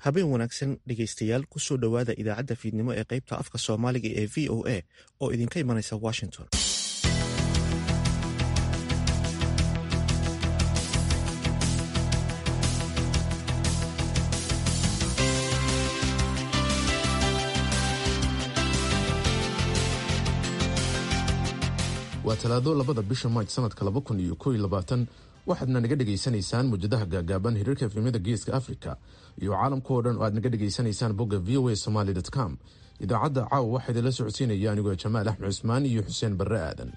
habeen wanaagsan dhegaystayaal kusoo dhowaada idaacadda fiidnimo ee qaybta afka soomaaliga ee v o a oo idinka imanaysa washington waa talaado labada bisha maaj sanadka laba kun iyo kow iyo labaatan waxaadna naga dhegaysanaysaan muujadaha gaagaaban hiriirka efrimada geeska africa iyo caalamka oo dhan oo aad naga dhegaysanaysaan bogga v o a somaly com idaacadda caawa waxaa idinla socodsiinaya anigoo jamaal axmed cusmaan iyo xuseen barre aadan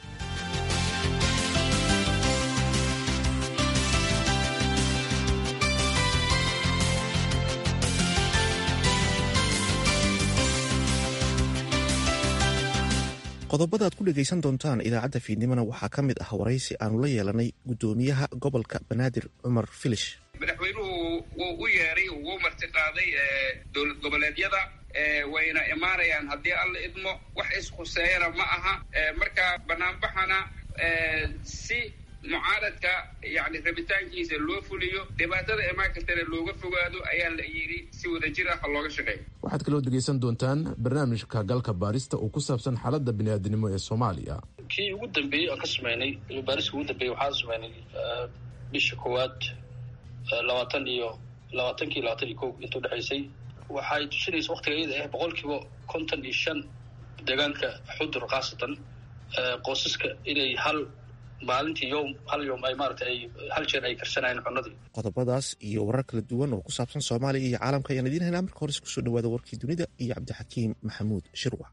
qodobada aad ku dhegaysan doontaan idaacadda fiidnimona waxaa ka mid ah waraysi aanu la yeelanay guddoomiyaha gobolka banaadir cumar filish madaxweynuhu wuu u yeeray wuu martiqaaday dowlad goboleedyada wayna imaanayaan haddii alla idmo wax ishuseeyana ma aha marka banaanbaxana si mucaaradka yani rabitaankiisa loo fuliyo dhibaatada imaan kartana looga fogaado ayaa la yidhi si wadajir ah looga shaqeeyo waxaad kaloo dhegaysan doontaan barnaamijka galka baarista oo ku saabsan xaaladda bini'aadinimo ee soomaaliya kii ugu dambeeyey aan ka sameynay baariska ugu dambeeyey waxaan sameynay bisha koowaad labaatan iyo labaatankii labaatan iyo ko inta udhexaysay waxay tusinaysa waktiga iyada ah boqol kiiba konton iyo shan deegaanka xudur khaasatan qoysaska inay hal maalintii yom hal yom ay maarata ay hal jeer ay karsanayeen cunadii qodobadaas iyo warar kala duwan oo ku saabsan soomaaliya iyo caalamka ayaan idiin haynaa marka hores kusoo dhawaada warkii dunida iyo cabdixakiim maxamuud shirwac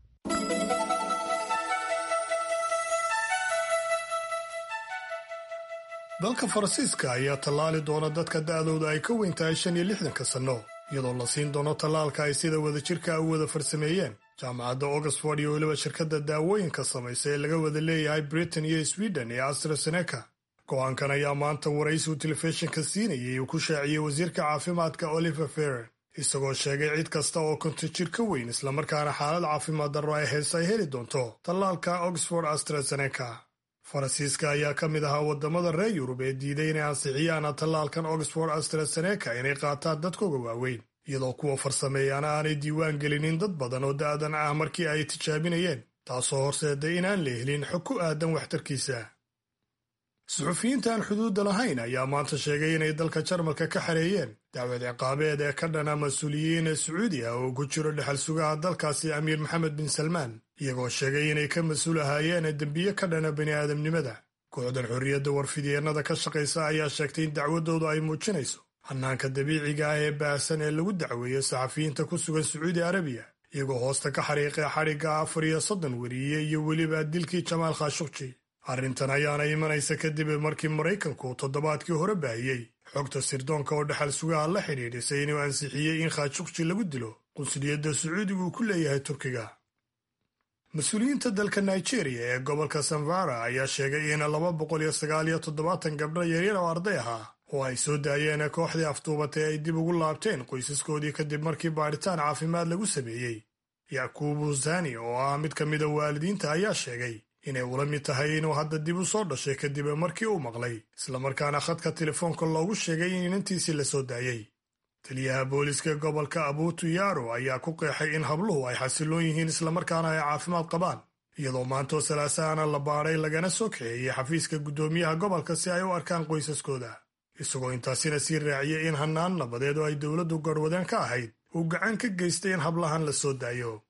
dalka faransiiska ayaa tallaali doona dadka da'dooda ay ka weyn tahay shan iyo lixdanka sanno iyadoo la siin doono tallaalka ay sida wadajirka u wada farsameeyeen jaamacadda oxford iyo weliba shirkadda daawooyinka samaysa ee laga wada leeyahay britain iyo sweden ee astraseneca go-aankan ayaa maanta waraysigu telefishinka siinayay uu ku shaaciyey wasiirka caafimaadka oliver ferren isagoo sheegay cid kasta oo konton jir ka weyn islamarkaana xaalad caafimaad darro ay hees ay heli doonto tallaalka oxford astraseneca faransiiska ayaa ka mid ahaa waddamada reer yurub ee diiday inay ansixiyaan tallaalkan oxford astraseneca inay qaataan dadkooga waaweyn iyadoo kuwa farsameeyaana aanay diiwaan gelinin dad badan oo da'dan ah markii ay tijaabinayeen taasoo horseeday inaan la helin xog ku aadan waxtarkiisa suxufiyiinta aan xuduudda lahayn ayaa maanta sheegay inay dalka jarmalka ka xareeyeen dacwad ciqaabeed ee ka dhana mas-uuliyiin sacuudi ah oo ku jiro dhexal sugaha dalkaasi amiir maxamed bin salmaan iyagoo sheegay inay ka mas-uul ahaayeen dembiye ka dhana bini'aadamnimada kooxdan xorriyadda warfidyeenada ka shaqaysa ayaa sheegtay in dacwadoodu ay muujinayso hannaanka dabiiciga ah ee baahsan ee lagu dacweeyo saxafiyiinta ku sugan sacuudi arabiya iyagoo hoosta ka xariiqay xadhigga afar iyo soddon weriye iyo weliba dilkii jamaal khashukji arrintan ayaana imanaysa kadib markii maraykanku toddobaadkii hore baahiyey xogta sirdoonka oo dhexal sugaha la xidhiidhisay inuu ansixiyey in khashukji lagu dilo qunsuliyadda sacuudigu uu ku leeyahay turkiga mas-uuliyiinta dalka nigeria ee gobolka sanvara ayaa sheegay in laba boqol iyo sagaal iyo toddobaatan gabdho yaryar oo arday ahaa oo ay soo daayeen kooxdii afduubatay ay dib ugu laabteen qoysaskoodii kadib markii baadhitaan caafimaad lagu sameeyey yakubu zani oo ah mid ka mida waalidiinta ayaa sheegay inay ula mid tahay inuu hadda dib u soo dhashay kadib markii uu maqlay islamarkaana khadka telefoonka loogu sheegay in inantiisii la soo daayey taliyaha booliska gobolka abutu yaro ayaa ku qeexay in habluhu ay xasiloon yihiin islamarkaana ay caafimaad qabaan iyadoo maantoo salaasaana la baadhay lagana soo kaxeeyey xafiiska guddoomiyaha gobolka si ay u arkaan qoysaskooda isagoo intaasina sii raaciyey in hannaan nabadeed oo ay dowladdu garwadeen ka ahayd uu gacan ka geystay in hablahan la soo daayo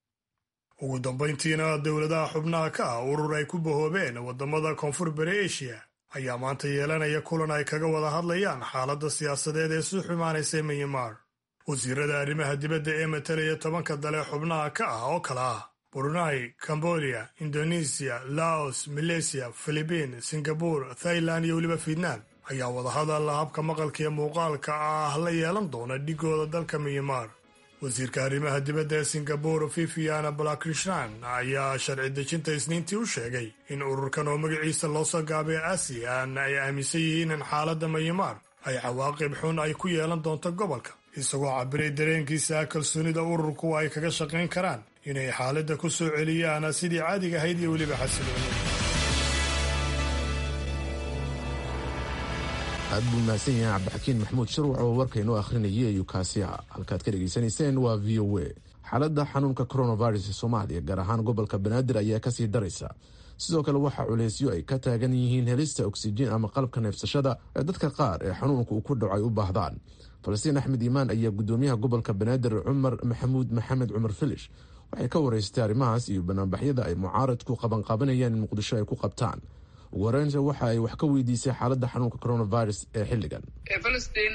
ugu dambayntiina dowladaha xubnaha ka ah urur ay ku bahoobeen waddamada koonfur bari eshiya ayaa maanta yeelanaya kulan ay kaga wada hadlayaan xaaladda siyaasadeed ee sii xumaanaysa minyamar wasiirada arrimaha dibadda ee matalaya tobanka dale xubnaha ka ah oo kale ah brunei cambodia indonesiya laos maleysiya filibiin singabur thailand iyo weliba fietnam ayaa wadahadal habka maqalka iyo muuqaalka ah la yeelan doona dhigooda dalka minyamar wasiirka arrimaha dibadda ee singabur viviana balakrishan ayaa sharci dejinta isniintii u sheegay in ururkan oo magaciisa loo soo gaabay asian ay aaminsan yihiin in xaaladda mayamaar ay cawaaqib xun ay ku yeelan doonto gobolka isagoo cabiray dareenkiisa kalsoonida ururku ay kaga shaqayn karaan inay xaaladda ku soo celiyaan sidii caadiga ahayd iyo weliba xasilooni aad buu mahadsan yahay cabdixakiin maxamuud shirwac oo warkaynoo akhrinayay ayuu kaasi ah halkaad ka dhegaysanayseen waa v o a xaaladda xanuunka coronavirus ee soomaaliya gaar ahaan gobolka banaadir ayaa kasii daraysa sidoo kale waxaa culeysyo ay ka taagan yihiin helista oksijiin ama qalabka neefsashada ee dadka qaar ee xanuunka uu ku dhaco ay u baahdaan falastiin axmed iimaan ayaa gudoomiyaha gobolka banaadir cumar maxamuud maxamed cumar filish waxay ka wareystay arrimahaas iyo banaanbaxyada ay mucaaradku qabanqaabanayaan in muqdisho ay ku qabtaan ugu horeynta waxa ay wax ka weydiisay xaaladda xanuunka coronavirus ee xilligan falastiin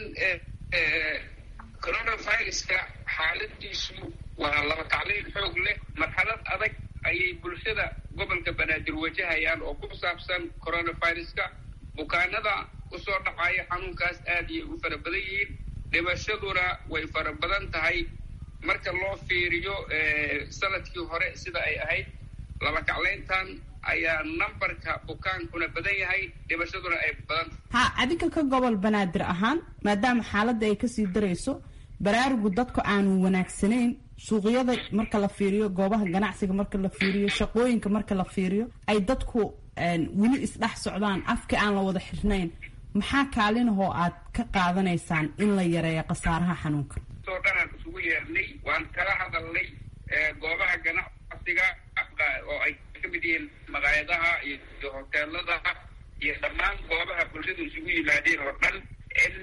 coronaviruska xaaladiisu waa laba tacliil xoog leh marxalad adag ayay bulshada gobolka banaadir wajahayaan oo ku saabsan coronaviruska bukaanada usoo dhacaya xanuunkaas aad ayay u fara badan yihiin dhimashaduna way fara badan tahay marka loo fiiriyo sanadkii hore sida ay ahayd laba kaclayntan ayaa nambarka bukaankuna badan yahay dhimashaduna ay badan ha adinka ka gobol banaadir ahaan maadaama xaaladda ay kasii darayso baraarugu dadku aanu wanaagsanayn suuqyada marka la fiiriyo goobaha ganacsiga marka la fiiriyo shaqooyinka marka la fiiriyo ay dadku weli isdhex socdaan afka aan la wada xirnayn maxaa kaalinahoo aad ka qaadanaysaan in la yareeyo khasaaraha xanuunka soo dhanaan isugu yeernay waan kala hadalnay goobaha ganacsiga oo ay ka mid yihiin maqaayadaha iyo hoteelada iyo dhammaan goobaha bulshadu isugu yimaadeen oo dhan in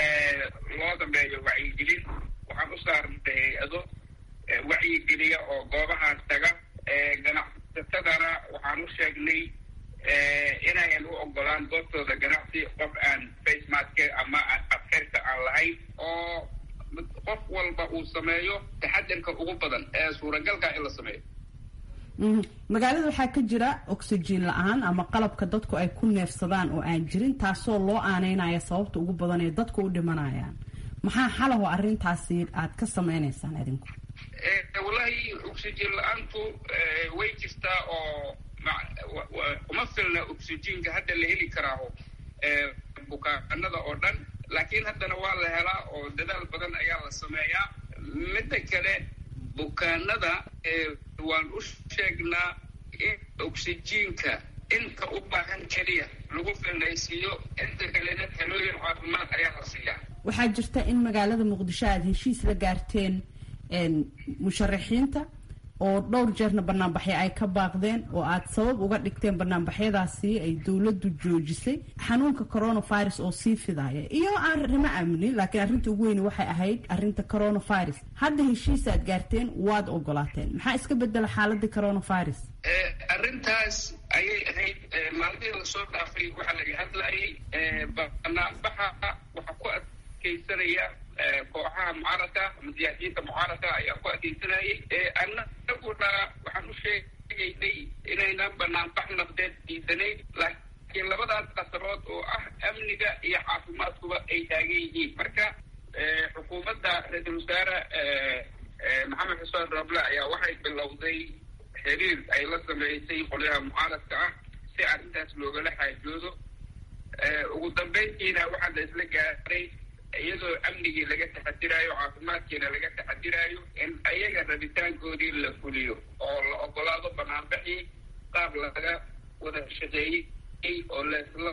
loo dambeeyo wacyigelin waxaan u saarnay hay-ado wacyigeliya oo goobahaas taga ganacsatadana waxaan u sheegnay inayan u ogolaan goobtooda ganacsi qof aan facemask ama adkeyrta aan lahayn oo qof walba uu sameeyo taxadarka ugu badan ee suuragalka in la sameeyo magaalada waxaa ka jira oxygen la-aan ama qalabka dadku ay ku neefsadaan oo aan jirin taasoo loo aaneynaya sababta ugu badan ee dadku u dhimanayaan maxaa xalaho arrintaasi aad ka sameynaysaan idinku wallahi oxygen la-aantu way jirtaa oo uma filna oxygenka hadda la heli karaaho bukaanada oo dhan laakiin haddana waa la helaa oo dadaal badan ayaa la sameeyaa midda kale bukaanada waan u sheegnaa in oxygenka inta u baahan keliya lagu filnaysiiyo inta kalena talooyin caafimaad ayaa la siiyaa waxaa jirta in magaalada muqdisho aada heshiis la gaarteen musharaxiinta oo dhowr jeerna banaanbaxyo ay ka baaqdeen oo aad sabab uga dhigteen banaanbaxyadaasi ay dowladdu joojisay xanuunka coronavirus oo sii fidaya iyo arrimo amni laakiin arrinta ugu weyni waxay ahayd arrinta coronavirus hadda heshiis aad gaarteen waad ogolaateen maxaa iska bedela xaaladda coronavirus arrintaas ayay ahayd maalmihii lasoo dhaafay waxaa laga hadlayay banaanbaxa waxaa ku adkeysanaya kooxaha mucaaradka ama siyaasiyiinta mucaaradka ayaa ku adkeysanayay annaguna waxaan u sheegaynay inaynan banaanbax nabdeed diidanayn laakiin labadaas qasarood oo ah amniga iyo caafimaadkuba ay taagan yihiin marka xukuumadda ra-iisul wasaare maxamed xuseen roble ayaa waxay bilowday xiriir ay la sameysay qolyaha mucaaradka ah si arrintaas loogala xaajoodo ugu dambeyntiina waxaa la isla gaaray iyadoo amnigii laga taxadiraayo caafimaadkiina laga taxadiraayo in ayaga rabitaankoodii la fuliyo oo la ogolaado banaanbaxii qaab laga wada shaqeeyey oo laisla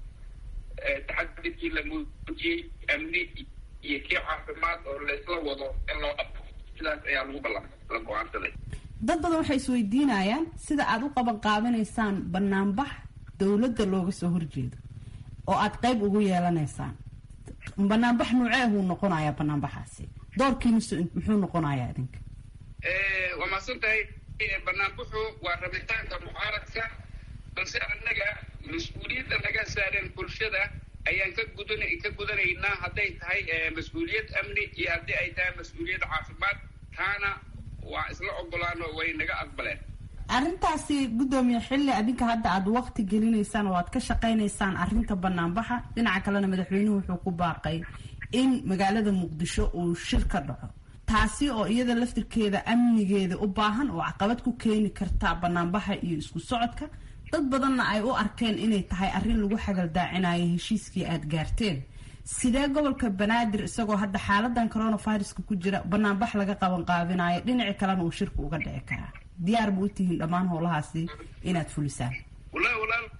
taxadirkii la muujiyey amni iyo kii caafimaad oo laisla wado in loo qabto sidaas ayaa lagu ballan la go-aansaday dad badan waxay isweydiinayaan sida aada u qaban qaabanaysaan banaanbax dowladda looga soo horjeedo oo aada qayb ugu yeelanaysaan banaanbax nuuceehuu noqonayaa banaanbaxaasi doorkiinusu muxuu noqonayaa idinka waa mahadsan tahay banaanbaxu waa rabitaanka mucaaradka balse annaga mas-uuliyadda naga saareen bulshada ayaan ka gudan ka gudanaynaa hadday tahay mas-uuliyad amni iyo haddii ay tahay mas-uuliyad caafimaad taana waa isla ogolaano way naga aqbaleen arrintaasi guddoomiye xilli adinka hadda aada waqti gelinaysaan oo aad ka shaqaynaysaan arrinta banaanbaxa dhinaca kalena madaxweynuhu wuxuu ku baaqay in magaalada muqdisho uu shir ka dhaco taasi oo iyada laftirkeeda amnigeeda u baahan oo caqabad ku keeni karta banaanbaxa iyo isku socodka dad badanna ay u arkeen inay tahay arrin lagu xagaldaacinayo heshiiskii aada gaarteen sidee gobolka banaadir isagoo hadda xaaladan coronaviruska ku jira banaanbax laga qaban qaabinayo dhinaci kalena uu shirku uga dhici karaa diyaar bu u tihiin dhammaan howlahaasi inaad fulisaan wallahi walaal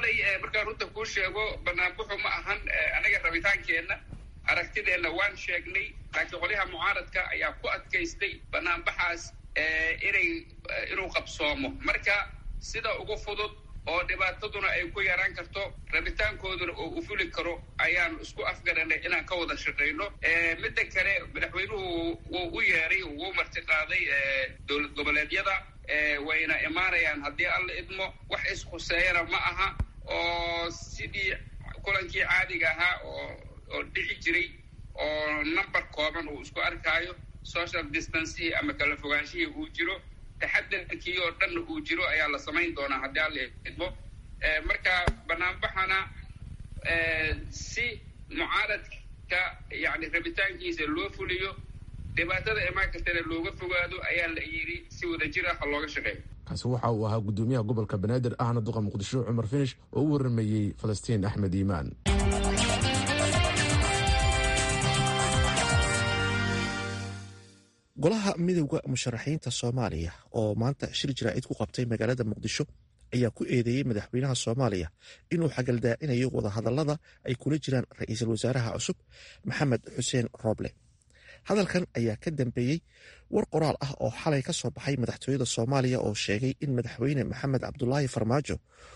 xalay markaan runta kuu sheego banaanbuxu ma ahan anaga rabitaankeenna aragtideenna waan sheegnay laakiin qolyaha mucaaradka ayaa ku adkaystay banaanbaxaas inay inuu qabsoomo marka sida ugu fudud oo dhibaataduna ay ku yaraan karto rabitaankooduna oo u fuli karo ayaanu isku afgaranay inaan ka wada shaqayno midda kale madaxweynuhu wuu u yeeray wuu martiqaaday dowlad goboleedyada wayna imaanayaan haddii alla idmo wax ishuseeyana ma aha oo sidii kulankii caadiga ahaa oo oo dhici jiray oo number kooban uu isku arkaayo social distancihii ama kala fogaanshihii uu jiro taxadarkii oo dhanna uu jiro ayaa la samayn doonaa haddii alla idmo marka banaanbaxana si mucaaradka yani rabitaankiisa loo fuliyo dhibaatada imaan kartana looga fogaado ayaa la yidhi si wadajir ah looga shaqeeyo kaasi waxa uu ahaa gudoomiyaha gobolka banaadir ahna duqa muqdisho cumar finish oo u waramayey falastiin axmed iimaan golaha midowda musharaxiinta soomaaliya oo maanta shir jaraa'id ku qabtay magaalada muqdisho ayaa ku eedeeyey madaxweynaha soomaaliya inuu xagaldaacinayo wadahadalada ay kula jiraan ra-iisul wasaaraha cusub maxamed xuseen rooble hadalkan ayaa ka dambeeyey war qoraal ah oo xalay ka soo baxay madaxtooyada soomaaliya oo sheegay in madaxweyne maxamed cabdulaahi farmaajo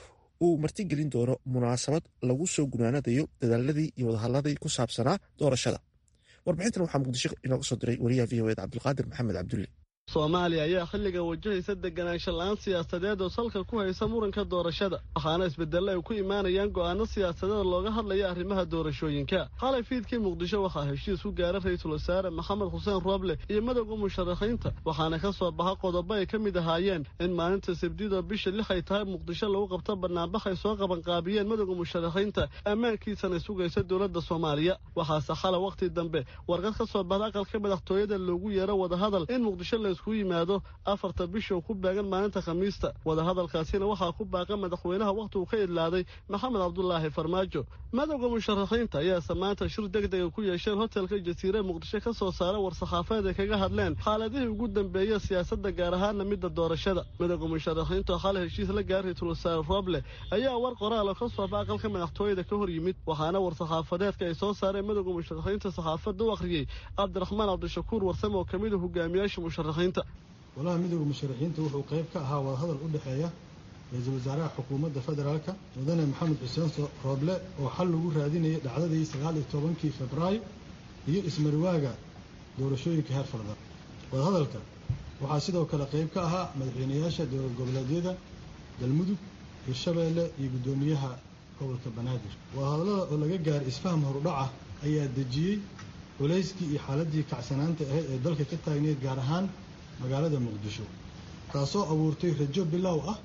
uu martigelin doono munaasabad lagu soo gunaanadayo dadaaladii iyo wadahadladii ku saabsanaa doorashada warbixintan waxaa muqdisho inooga soo diray wariyaha v o ed cabdulqaadir maxamed cabdulle soomaaliya ayaa xilligan wajahaysa deganaansho la-aan siyaasadeed oo salka ku haysa muranka doorashada waxaana isbedelle ay ku imaanayaan go'aano siyaasadeed looga hadlaya arrimaha doorashooyinka xalay fiidkii muqdisho waxaa heshiis ku gaara ra-iisul wasaare maxamed xuseen rooble iyo madowga musharaxiinta waxaana ka soo baxa qodobo ay ka mid ahaayeen in maalinta sabdida bisha lix ay tahay muqdisho lagu qabto banaanbax ay soo qabanqaabiyeen madowga musharaxiinta ammaankiisana sugaysa dowladda soomaaliya waxaase xalay wakhti dambe warqad ka soo baxda aqalka madaxtooyada loogu yeero wadahadal in muqdisho la isku yimaado afarta bisha ku baagan maalinta khamiista wadahadalkaasina waxaa ku baaqa madaxweynaha wakhti uu ka idlaaday maxamed cabdulaahi farmaajo madowga musharaxiinta ayaase maanta shir deg dega ku yeesheen hotelka jasiire muqdisho ka soo saara war-saxaafeed ay kaga hadleen xaaladihii ugu dambeeya siyaasadda gaar ahaana midda doorashada madowga musharaxiinta oo xalay heshiis la gaara ra-iisul wasaare roble ayaa war qoraal oo ka soo baxa aqalka madaxtooyada ka hor yimid waxaana war-saxaafadeedka ay soo saareen madowga musharaxiinta saxaafadda u akhriyey cabdiraxmaan cabdishakuur warsame oo ka mid a hogaamiyaasha musharaxiinta golaha midowda musharaxiinta wuxuu qayb ka ahaa wadahadal u dhexeeya ra-iisul wasaaraha xukuumadda federaalka mudane maxamed xuseen rooble oo xal lagu raadinayay dhacdadii sagaal iyo tobankii febraayo iyo ismarwaaga doorashooyinka heer fardar wadahadalka waxaa sidoo kale qayb ka ahaa madaxweynayaasha dowlad goboleedyada galmudug hirshabeelle iyo guddoomiyaha gobolka banaadir wadahadallada oo laga gaaray isfaham horudhaca ayaa dejiyey culayskii iyo xaaladii kacsanaanta ahayd ee dalka ka taagneyd gaar ahaan magaalada muqdisho taasoo abuurtay rajo bilow ah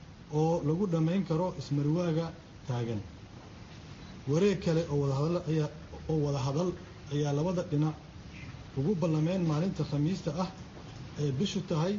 oo lagu dhammayn karo ismarwaaga taagan wareeg kale oo wadahadal ayaa oo wadahadal ayaa labada dhinac ugu ballameen maalinta khamiista ah ee bishu tahay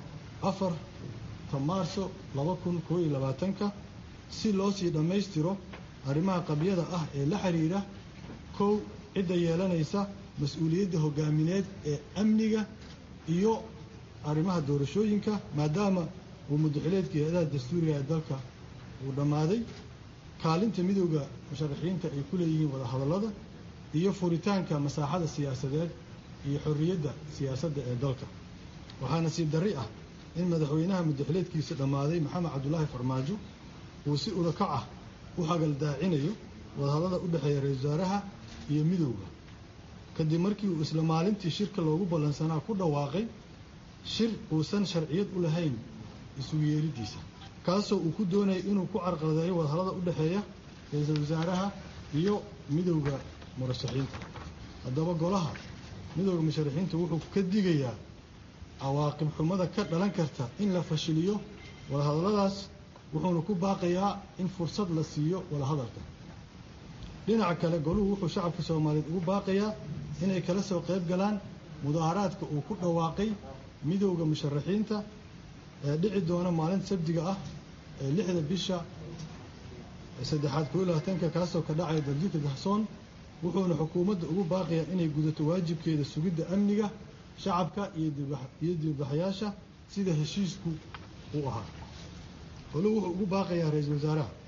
afarta maarso laba kun koo iyo labaatanka si loo sii dhammaystiro arrimaha qabyada ah ee la xiriira kow cidda yeelanaysa mas-uuliyadda hogaamineed ee amniga iyo arrimaha doorashooyinka maadaama uu muddaxileedka hay-adaha dastuuriga ee dalka uu dhammaaday kaalinta midowda musharaxiinta ay ku leeyihiin wadahadallada iyo furitaanka masaaxada siyaasadeed iyo xorriyadda siyaasadda ee dalka waxaa nasiib darri ah in madaxweynaha muddaxileedkiisa dhammaaday maxamed cabdulaahi farmaajo uu si urakac ah u hagaldaacinayo wadahadallada u dhexeeya ra-isul wasaaraha iyo midowda kadib markii uu isla maalintii shirka loogu ballansanaa ku dhawaaqay shir uusan sharciyad u lahayn isugu yeeridiisa kaasoo uu ku doonayay inuu ku carqaladeeyo wadahallada u dhexeeya ra-iisul wasaaraha iyo midowda murashaxiinta haddaba golaha midowda musharaxiinta wuxuu ka digayaa cawaaqib xumada ka dhalan karta in la fashiliyo wadahadalladaas wuxuuna ku baaqayaa in fursad la siiyo wadahadalka dhinaca kale goluhu wuxuu shacabka soomaaliyeed ugu baaqayaa inay kala soo qayb galaan mudaaharaadka uu ku dhawaaqay midowda musharaxiinta ee dhici doona maalinta sabdiga ah ee lixda bisha saddexaad koo labaatanka kaasoo ka dhacaya daljirka dahsoon wuxuuna xukuumadda ugu baaqayaa inay gudato waajibkeeda sugidda amniga shacabka iyo dibadbaxayaasha sida heshiisku uu ahaa goluhu wuxuu ugu baaqayaa ra-iisul wasaaraha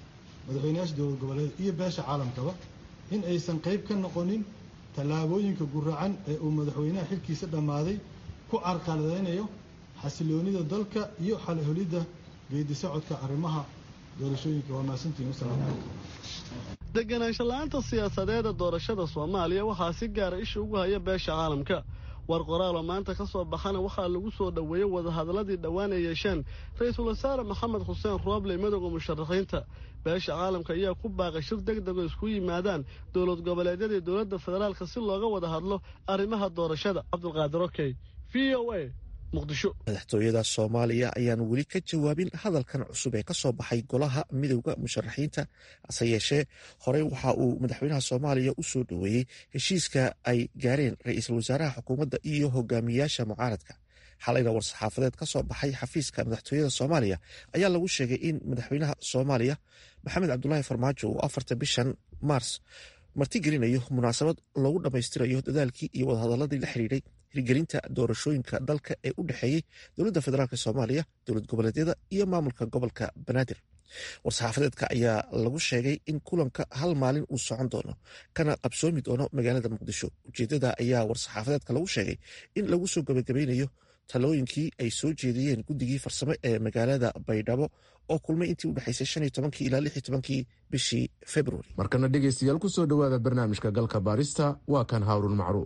madaxweynayaasha dowlad goboleed iyo beesha caalamkaba in aysan qayb ka noqonin tallaabooyinka guracan ee uu madaxweynaha xilkiisa dhammaaday ku carqaladaynayo xasiloonida dalka iyo xalholidda geedi socodka arrimaha doorashooyinka waa mahadsantihin wasalaamu calaykum deganaansho la-aanta siyaasadeeda doorashada soomaaliya waxaa si gaara isha ugu haya beesha caalamka war qoraaloo maanta ka soo baxana waxaa lagu soo dhoweeyey wadahadalladii dhowaan ay yeesheen ra-iisul wasaare maxamed xuseen rooble madowga musharaxiinta beesha caalamka ayaa ku baaqay shir deg dego isku yimaadaan dowlad goboleedyada iyo dowladda federaalka si looga wada hadlo arrimaha doorashada cabdulqaadir okey v o a madaxtooyada soomaaliya ayaan weli ka jawaabin hadalkan cusub ee ka soo baxay golaha midowda musharaxiinta hase yeeshee horey waxa uu madaxweynaha soomaaliya u soo dhoweeyey heshiiska ay gaareen ra-iisul wasaaraha xukuumadda iyo hogaamiyaasha mucaaradka xalayna war-saxaafadeed ka soo baxay xafiiska madaxtooyada soomaaliya ayaa lagu sheegay in madaxweynaha soomaaliya maxamed cabdulaahi farmaajo uu afarta bishan maars martigelinayo munaasabad loogu dhammaystirayo dadaalkii iyo wadahadaladii la xidhiidhay hirgelinta doorashooyinka dalka ee u dhexeeyey dowladda federaalk soomaaliya dowlad goboleedyada iyo maamulka gobolka banaadir war-saxaafadeedka ayaa lagu sheegay in kulanka hal maalin uu socon doono kana qabsoomi doono magaalada muqdisho ujeedada ayaa war-saxaafadeedka lagu sheegay in lagu soo gabagabeynayo talooyinkii ay soo jeediyeen guddigii farsamo ee magaalada baydhabo oo kulmay intii u dhexaysay shan iyo tobankii ilaa lix iyo tobankii bishii februari markana dhegaystayaal ku soo dhowaada barnaamijka galka baarista waa kan haaruun macruuf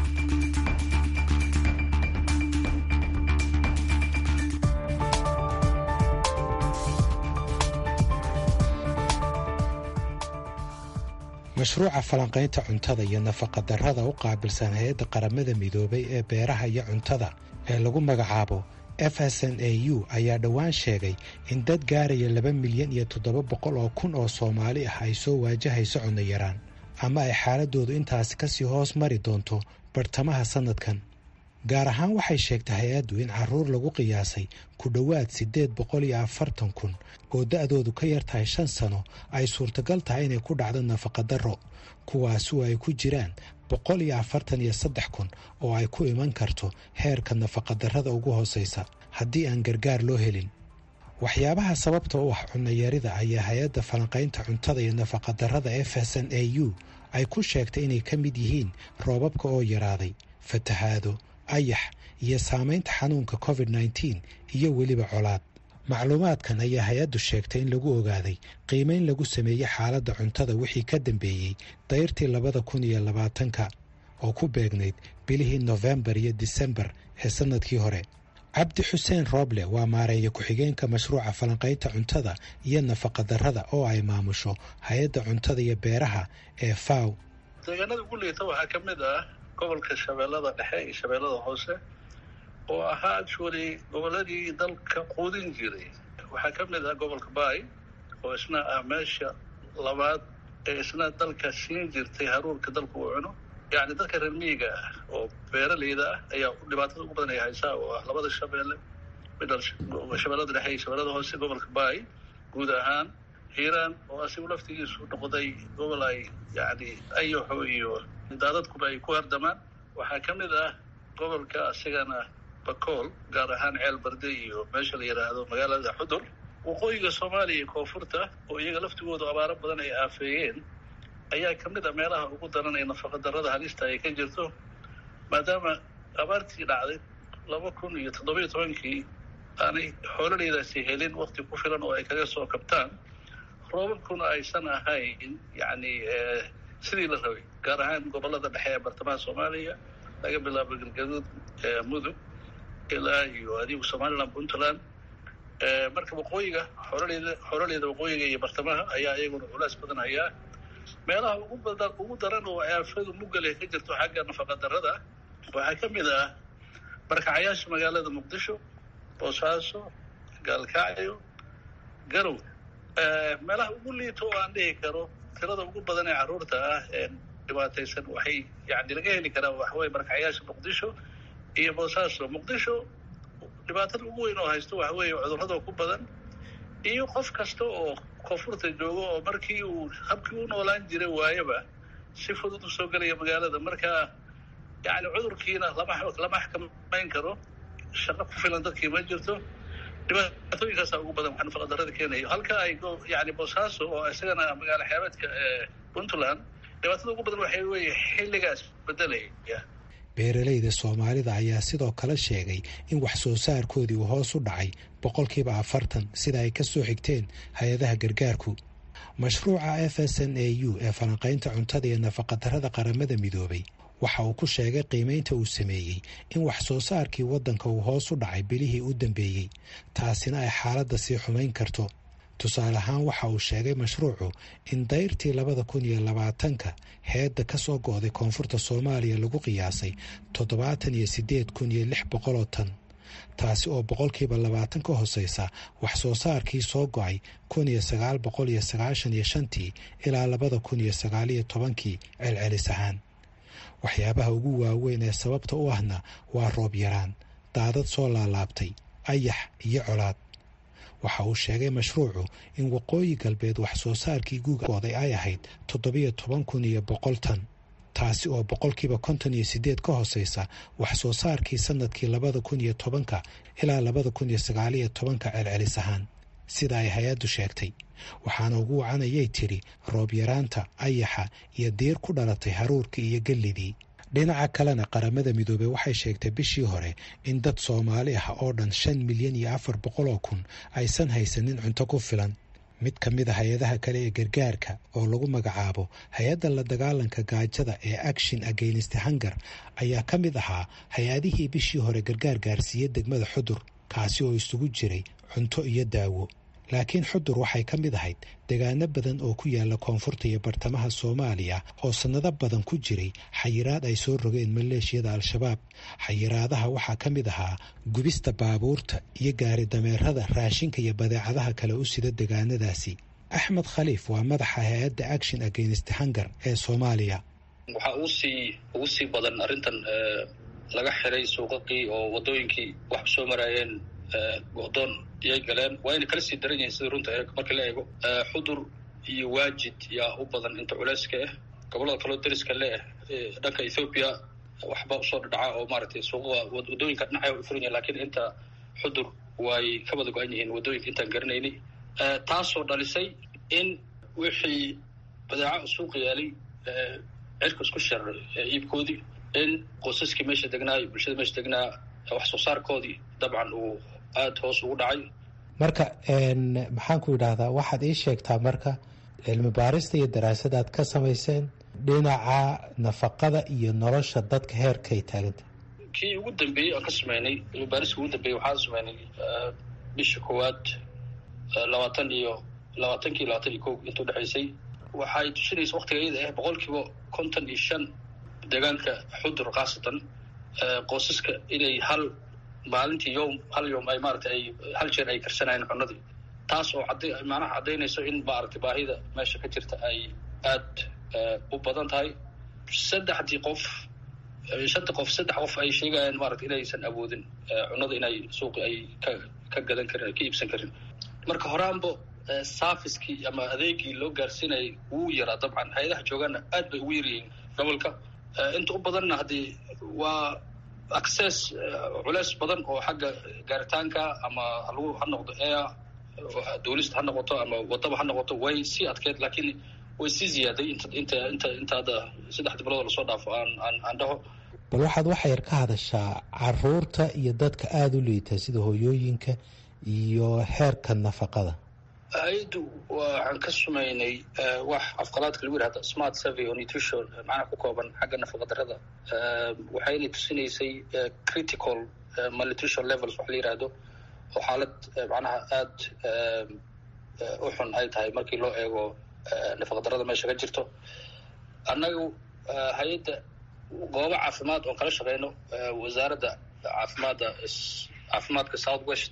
mashruuca falanqaynta cuntada iyo nafaqadarrada u qaabilsan hay-adda qaramada midoobay ee beeraha iyo cuntada ee lagu magacaabo f s n a u ayaa dhowaan sheegay in dad gaaraya laba milyan iyo toddoba boqol oo kun oo soomaali ah ay soo waajahayso cunno yaraan ama ay xaaladoodu intaasi kasii hoos mari doonto bartamaha sannadkan gaar ahaan waxay sheegtay hay-addu in caruur lagu qiyaasay ku dhowaad siddeed boqol iyo afartan kun oo da-doodu ka yar tahay shan sano ay suurtagal tahay inay ku dhacdo nafaqadarro kuwaasu ay ku jiraan boqol iyo afartan iyo saddex kun oo ay ku iman karto heerka nafaqadarrada ugu hooseysa haddii aan gargaar loo helin waxyaabaha sababta u ah cunnayarida ayaa hay-adda falanqaynta cuntada iyo nafaqadarrada f s n a u ay ku sheegtay inay ka mid yihiin roobabka oo yaraaday fatahaado ayax iyo saamaynta xanuunka covid nneteen iyo weliba colaad macluumaadkan ayaa hay-addu sheegtay in lagu ogaaday qiimeyn lagu sameeyey xaaladda cuntada wixii ka dambeeyey dayrtii labada kun iyo labaatanka oo ku beegnayd bilihii nofembar iyo disembar ee sannadkii hore cabdi xuseen rooble waa maareeya ku-xigeenka mashruuca falanqaynta cuntada iyo nafaqadarrada oo ay maamusho hay-adda cuntada iyo beeraha ee faw deegaanada ugu liita waxaa ka mid ah gobolka shabeellada dhexe iyo shabeellada hoose oo ahaa actually gobolladii dalka quudin jiray waxaa ka mid ah gobolka baay oo isna ah meesha labaad ee isna dalka siin jirtay haruurka dalka uu cuno yacni dadka reer miyiga ah oo beeraleyda ah ayaa dhibaatada ugu badan ay haysaa oo ah labada shabeelle midal shabeellada dhexe iyo shabeellada hoose gobolka baay guud ahaan hiiraan oo asigu laftigiisu noqday gobol ay yacni ayaxo iyo daadadkuba ay ku hardamaan waxaa ka mid ah gobolka asigana bakool gaar ahaan ceel barde iyo meesha la yidhaahdo magaalada xudur waqooyiga soomaaliya iyo koonfurta oo iyaga laftigoodu abaaro badan ay aafeeyeen ayaa ka mid a meelaha ugu daran ee nafaqadarrada halista ay ka jirto maadaama abaartii dhacday laba kun iyo toddobiyo tobankii aanay xoololeydaasi helin wakti ku filan oo ay kaga soo kabtaan roobabkuna aysan ahayn yacni sidii la rabay gaar ahaan gobollada dhexe ee bartamaha soomaaliya laga bilaabo galgaduud mudug ilaa iyo adigu somaliland puntland marka waqooyiga xoroleyda xoroleyda waqooyiga iyo bartamaha ayaa iyaguna culays badan hayaa meelaha ugu badan ugu daran oo aafadu mugale ka jirto xagga nafaqadarrada waxaa ka mid ah barkacayaasha magaalada muqdisho boosaaso gaalkacyo garow meelaha ugu liito oo aan dhihi karo tirada ugu badan ee carruurta ah ee dhibaataysan waxay yani laga heli karaa waxaweye barkacayaasha muqdisho iyo boosaaso muqdisho dhibaatada ugu weyn oo haysto waxa weeye cudurrada ku badan iyo qof kasta oo koonfurta joogo oo markii uu habkii u noolaan jiray waayaba si fudud u soo gelaya magaalada marka yani cudurkiina lama lama xakamayn karo shaqo ku filan dadkii ma jirto dhibaatooyinkaasa ugu badan waxaa nafaqadarada keenayo halka ay yani boosaaso oo isagana magaalo xeebeedka puntland dhibaatada ugu badan waxay weeye xilligaas bedelaya beeralayda soomaalida ayaa sidoo kale sheegay in wax soo saarkoodii uu hoos u dhacay boqolkiiba afartan sida ay ka soo xigteen hay-adaha gargaarku mashruuca f s n a u ee falanqaynta cuntada iyo nafaqadarrada qaramada midoobay waxa uu ku sheegay qiimaynta uu sameeyey in wax soo saarkii waddanka uu hoos u dhacay bilihii u dambeeyey taasina ay xaaladda sii xumayn karto tusaale ahaan waxa uu sheegay mashruucu in dayrtii labada kun iyo labaatanka heedda ka soo go'day koonfurta soomaaliya lagu qiyaasay toddobaatan iyo siddeed kun iyo lix boqoloo tan taasi oo boqolkiiba labaatan ka hoseysa wax soo saarkii soo go'ay kun iyo sagaal boqol iyo sagaashan iyo shantii ilaa labada kun iyo sagaal iyo tobankii celcelis ahaan waxyaabaha ugu waaweyn ee sababta u ahna waa roob yaraan daadad soo laalaabtay ayax iyo colaad waxa uu sheegay mashruucu in waqooyi galbeed wax soo saarkii guugooday ay ahayd toddobiyo toban kun iyo boqol tan taasi oo boqolkiiba konton iyo siddeed ka hoseysa wax soo saarkii sanadkii labada kun iyo tobanka ilaa labada kun iyo sagaaliyo tobanka celcelis ahaan sida ay hay-addu sheegtay waxaana ugu wacanayay tidhi roob yaraanta ayaxa iyo diir ku dhalatay haruurkii iyo gellidii dhinaca kalena qaramada midoobey waxay sheegtay bishii hore in dad soomaali ah oo dhan shan milyan iyo afar boqol oo kun aysan haysanin cunto ku filan mid ka mid a hay-adaha kale ee gargaarka oo lagu magacaabo hay-adda la dagaalanka gaajada ee action against hunger ayaa ka mid ahaa hay-adihii bishii hore gargaar gaarsiiyey degmada xudur kaasi oo isugu jiray cunto iyo daawo laakiin xudur waxay ka mid ahayd degaano badan oo ku yaala koonfurta iyo bartamaha soomaaliya oo sannado badan ku jiray xayiraad ay soo rogeen maleeshiyada al-shabaab xayiraadaha waxaa ka mid ahaa gubista baabuurta iyo gaari dameerada raashinka iyo badeecadaha kale u sida degaanadaasi axmed khaliif waa madaxa hay-adda action against hunger ee soomaaliya waxaa ugu sii ugu sii badan arrintan laga xiray suuqaqii oo wadooyinkii wax soo maraayeen go'doon iyay galeen waa yna kala sii daran yihiin sida runta ereg marka la eego xudur iyo waajid yaa u badan inta culeyska ah gobollada kaloo dariska leeh dhanka ethoobiya waxba usoo dhadhaca oo maaragtay suuqada wadooyinka dhinacay u furan yahin lakiin inta xudur way ka wada go-an yihiin wadooyinka intaan garanaynay taasoo dhalisay in wixii badeeca suuqa yaalay cirka isku shar iibkoodii in qosaskii meesha degnaa iyo bulshada meesha degnaa wax soo saarkoodii dabcan uu aada hoos ugu dhacay marka maxaan ku yidhaahdaa waxaad ii sheegtaa marka cilmi baarista iyo daraasada aad ka samayseen dhinaca nafaqada iyo nolosha dadka heerkay taaganta kii ugu dambeeyey aan ka sameynay cilmi baariska ugu dambeeyey waxaan sameynay bisha koowaad labaatan iyo labaatankii labaatan iyo ko inta udhexaysay waxay tusinaysa waktiga iyada ah boqol kiiba konton iyo shan deegaanka xudur khaasatan qoysaska inay hal maalintii yom hal yom ay maarata ay hal jeer ay karsanayeen cunadii taas oo ad macnaha caddaynayso in maaragtay baahida meesha ka jirta ay aada u badan tahay saddexdii qof shanta qof saddex qof ay sheegayaan maarata inaysan awoodin cunada inay suuqi ay ka ka gadan karin ay ka iibsan karin marka horaanbo safiskii ama adeegii loo gaarsiinayay wuu yaraa dabcan hay-adaha joogaana aad bay ugu yaryihiin gobolka inta u badanna haddii waa access culeys badan oo xagga gaaritaanka ama halagu ha noqdo air duulista ha noqoto ama wadaba ha noqoto way sii adkeed laakiin way sii ziyaaday inta inta inta inta hadda saddexda bilood lasoo dhaafo aan aan aan dhaho bal waxaad waxa yar ka hadashaa caruurta iyo dadka aada u liita sida hooyooyinka iyo heerka nafaqada hay-addu waxaan ka sumaynay wax afqalaadka lagu yihahda smart survey oo nutrition macnaha ku kooban xagga nafaqa darada waxayna tusinaysay critical malnutrition levels wax la yihahdo oo xaalad macnaha aada u xun ay tahay markii loo eego nafaqa darada meesha ka jirto annagu hay-adda goobo caafimaad oon kala shaqeyno wasaaradda caafimaadda caafimaadka south west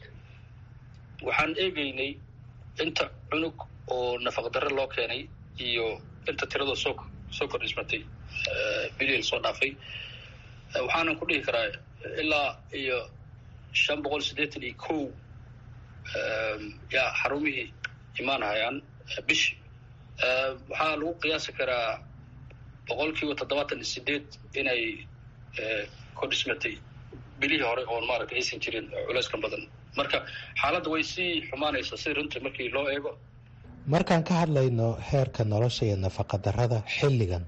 waxaan eegeynay inta cunug oo nafaqa dare loo keenay iyo inta tirada soo soo kordhismatay biliil soo dhaafay waxaanan ku dhihi karaa ilaa iyo shan boqol siddeetan iyo kow yaa xarumihii imaanhayaan bishi waxaa lagu qiyaasi karaa boqol kiiba toddobaatan iyo sideed inay kordhismatay bilihii hore oon maaragtay aysan jirin culeyskan badan marka xaaladda way sii xumaanaysaa si runtii markii loo eego markaan ka hadlayno heerka nolosha iyo nafaqadarrada xilligan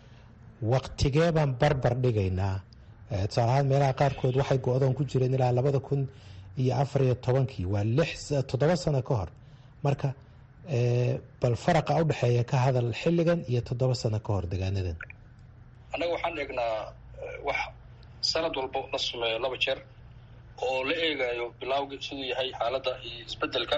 waktigee baan barbar dhigaynaa tusaale ahaan meelaha qaarkood waxay go-doon ku jireen ilaa labada kun iyo afar iyo tobankii waa lix toddoba sano ka hor marka bal faraqa u dhexeeya ka hadal xilligan iyo toddoba sano ka hor degaanadan annaga waxaan eegnaa wax sanad walba la sameeyo laba jeer oo la eegayo bilawgi siduu yahay xaaladda iyo isbedelka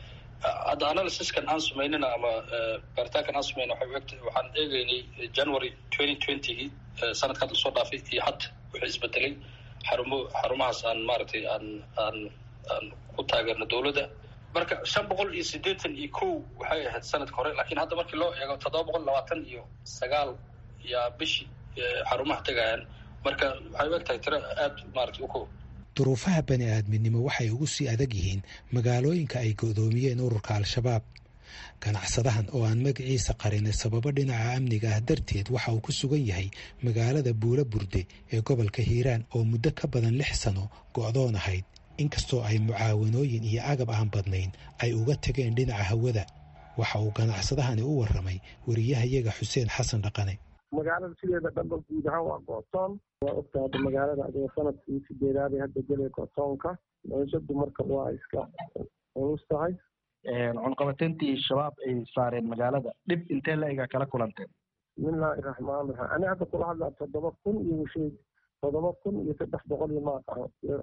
hadda analysiskan aan samaynina ama baaritaankan aan samayna waxay uegta waxaan eegeynay january twenty twentygii sanadka hadda soo dhaafay iyo hadda wuxuu isbedelay xarumo xarumahaas aan maaragtay aan aan aan ku taageerno dowladda marka shan boqol iyo siddeetan iyo kow waxay ahayd sanadka hore lakiin hadda markii loo eego toddoba boqol labaatan iyo sagaal yaa bishii xarumaha tegayaan marka waxay u eg tahay tiro aada maaragtay u kow duruufaha bani aadminimo waxay ugu sii adag yihiin magaalooyinka ay go'doomiyeen ururka al-shabaab ganacsadahan oo aan magaciisa qarinay sababo dhinaca amniga ah darteed waxa uu ku sugan yahay magaalada buula burde ee gobolka hiiraan oo muddo ka badan lix sano go'doon ahayd inkastoo ay mucaawanooyin iyo agab aan badnayn ay uga tageen dhinaca hawada waxa uu ganacsadahani u warramay wariyahayaga xuseen xasan dhaqane magaalada sideeda dhanba guud ahaan waa gootoon waa ogta hadda magaalada adigoo sanadkii sideedaaday hadda gelay gootoonka noloshadu marka waa iska culus tahay cunqabateyntii shabaab ay saareen magaalada dhib intee la egaa kala kulanteen bismillaahi raxmaan raxiim ani hadda kula hadlaa toddoba kun iyo shay toddoba kun iyo saddex boqol iyo maaqaho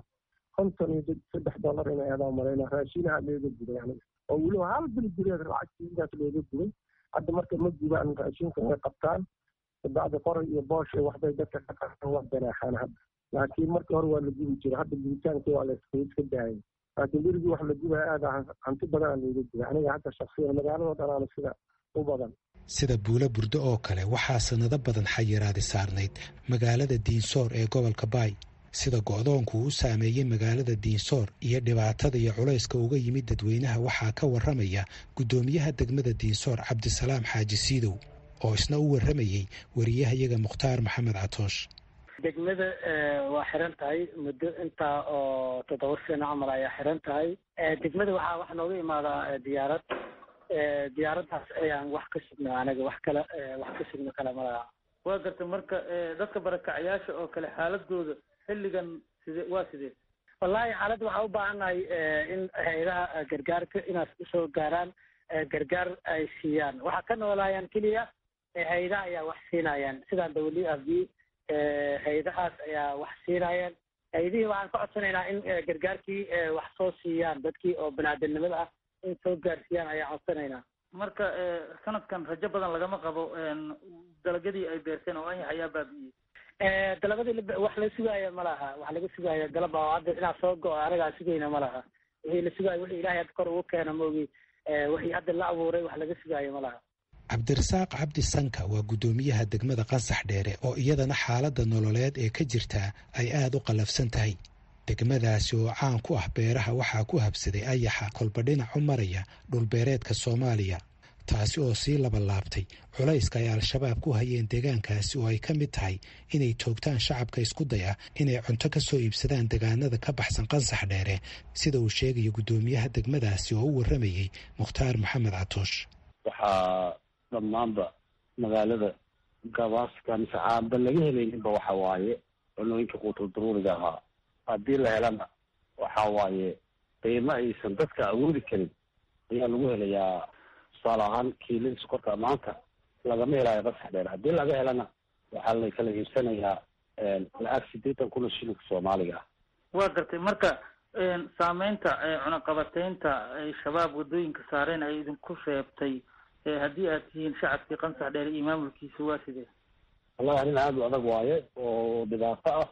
konton iyo saddex dollar inay adaa marayna raashinaha looga guday aniga oo weliba hal bil gudeed lacagtiidaas looga guday hadda marka ma gubaan raashinka way qabtaan bacdi qoray iyo boosha waxbay dadka ka qaaan wax ganaaxaan hadda laakiin markii hore waa la gubi jira hadda gubitaanka waa laska iska daayay laakiin berigii wax la gubaya aada hanti badanaa looga gubay aniga hadda shaksiyan magaaladoo dhanaana sida u badan sida buulo burdo oo kale waxaa sanado badan xayiraadi saarnayd magaalada diinsoor ee gobolka baay sida go'doonku u saameeyey magaalada diinsoor iyo dhibaatada iyo culayska uga yimid dadweynaha waxaa ka warramaya guddoomiyaha degmada diinsoor cabdisalaam xaaji siidow oo isna u warramayey wariyahayaga mukhtaar maxamed catoosh degmada waa xiran tahay muddo intaa oo toddoba sano camal ayaa xiran tahay degmada waxaa wax nooga imaadaa diyaarad diyaaraddaas ayaan wax ka sugna anaga wax kale wax ka sugna kale malaha waa garta marka dadka barakacayaasha oo kale xaaladooda xilligan side waa sidee wallahi xaaladda waxaa u baahannahay in hay-adaha gargaarka inaas usoo gaaraan gargaar ay siiyaan waxaa ka noolaayaan keliya hay-adaha ayaa wax siinayaan sidaan w f b hay-adahaas ayaa wax siinayaan hay-adihii waxaan ka codsanaynaa in gargaarkii wax soo siiyaan dadkii oo banaadamnimada ah in soo gaarsiiyaan ayaan codsanaynaa marka sanadkan rajo badan lagama qabo dalagyadii ay beerteen oo anyax ayaa baabi'iyey dalabadii wax la sugaaya ma laha wax laga sugaaya dalab oo hadda inaa soo go-o anagaa sugayna ma laha wixii la sugaayo wixii ilahay hadda kor ugu keena maogi wixii hadda la abuuray wax laga sugaayo ma laha cabdirasaaq cabdi sanka waa guddoomiyaha degmada qansax dheere oo iyadana xaaladda nololeed ee ka jirtaa ay aada u qallafsan tahay degmadaasi oo caan ku ah beeraha waxaa ku habsaday ayaxa kolba dhinac u maraya dhulbeereedka soomaaliya taasi oo sii labalaabtay culayska ay al-shabaab ku hayeen deegaankaasi oo ay ka mid tahay inay toogtaan shacabka isku day ah inay cunto ka soo iibsadaan deegaanada ka baxsan qansax dheere sida uu sheegayo guddoomiyaha degmadaasi oo u warramayey mukhtaar maxamed catoosh waxaa dhammaanba magaalada gabaaska mise caanba laga helayninba waxa waaye cunooyinka quutul daruuriga ahaa haddii la helana waxa waaye qiimo aysan dadka awoodi karin ayaa lagu helayaa tusaale ahaan kiilada sokorta maanta lagama helaayo qasax dheer haddii laga helana waxaa la kala iibsanayaa lacag sideetan kun oo shilinka soomaaliga ah waa gartay marka saameynta cunaqabateynta ay shabaab waddooyinka saareen ay idinku reebtay haddii aad tihiin shacabkii qansax dheer iyo maamulkiisa waa sidee wallahi arrin aada u adag waaye oo dhibaato ah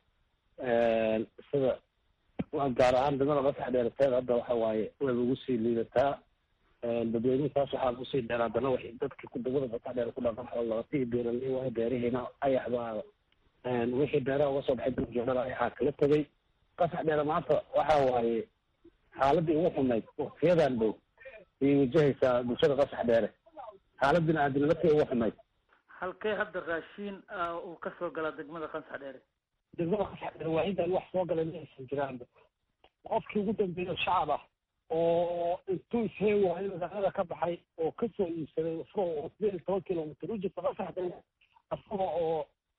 sida gaar ahaan degmada qasax dheerateed hadda waxa waaye wayba ugu sii liidataa dadweynihisaas waxaa kusii dheer haddana wa dadki degmada qasax dheer ku dhaqan xoolaqatii beeraley waaye beerihiina ayax baa wixii beeraha uga soo baxay daljoogada ayaxaa kala tegay qasax dheere maanta waxa waaye xaaladii ugu xumayd waktiyadan dhow ayay wajahaysaa bulshada qasax dheere xaalad bini aadamnimadkii ugu xumayd halkee hadda raashiin uu kasoo galaa degmada qansax dheere degmada qasax dheere waa intaan wax soo galay ma aysan jiraan qofkii ugu dambeeya shacab ah oo intuu isheen waayo magaalada ka baxay oo kasoo iibsaday furo oo sideed iyo toban kilomitr u jirta qasaxdeen isaga oo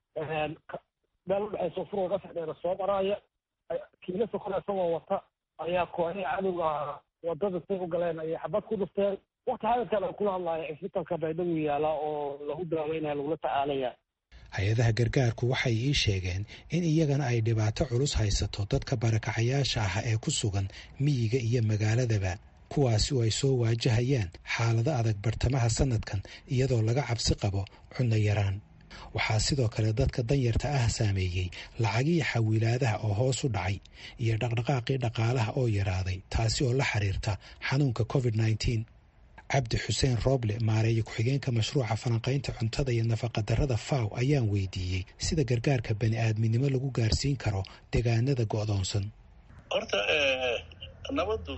meel udhexaysa furo qasaxdeena soo maraaya kiila sokona isagoo wata ayaa kooxihii cadowga wadada say u galeen ayay xabad ku dhufteen wakti hadalkan aan kula hadlaayo cisbitalka baydhabo yaala oo lagu daaweynaya lagula tacaalaya hay-adaha gargaarku waxay ii sheegeen in iyagana ay dhibaato culus haysato dadka barakacayaasha ah ee ku sugan miyiga iyo magaaladaba kuwaasi oo ay soo waajahayaan xaalado adag bartamaha sanadkan iyadoo laga cabsi qabo cunno yaraan waxaa sidoo kale dadka danyarta ah saameeyey lacagihii xawiilaadaha oo hoos u dhacay iyo dhaqdhaqaaqii dhaqaalaha oo yaraaday taasi oo la xiriirta xanuunka covid nneteen cabdi xuseen rooble maareeye ku-xigeenka mashruuca falanqaynta cuntada iyo nafaqadarrada faw ayaan weydiiyey sida gargaarka bani aadminimo lagu gaarsiin karo deegaanada go'doonsan horta nabaddu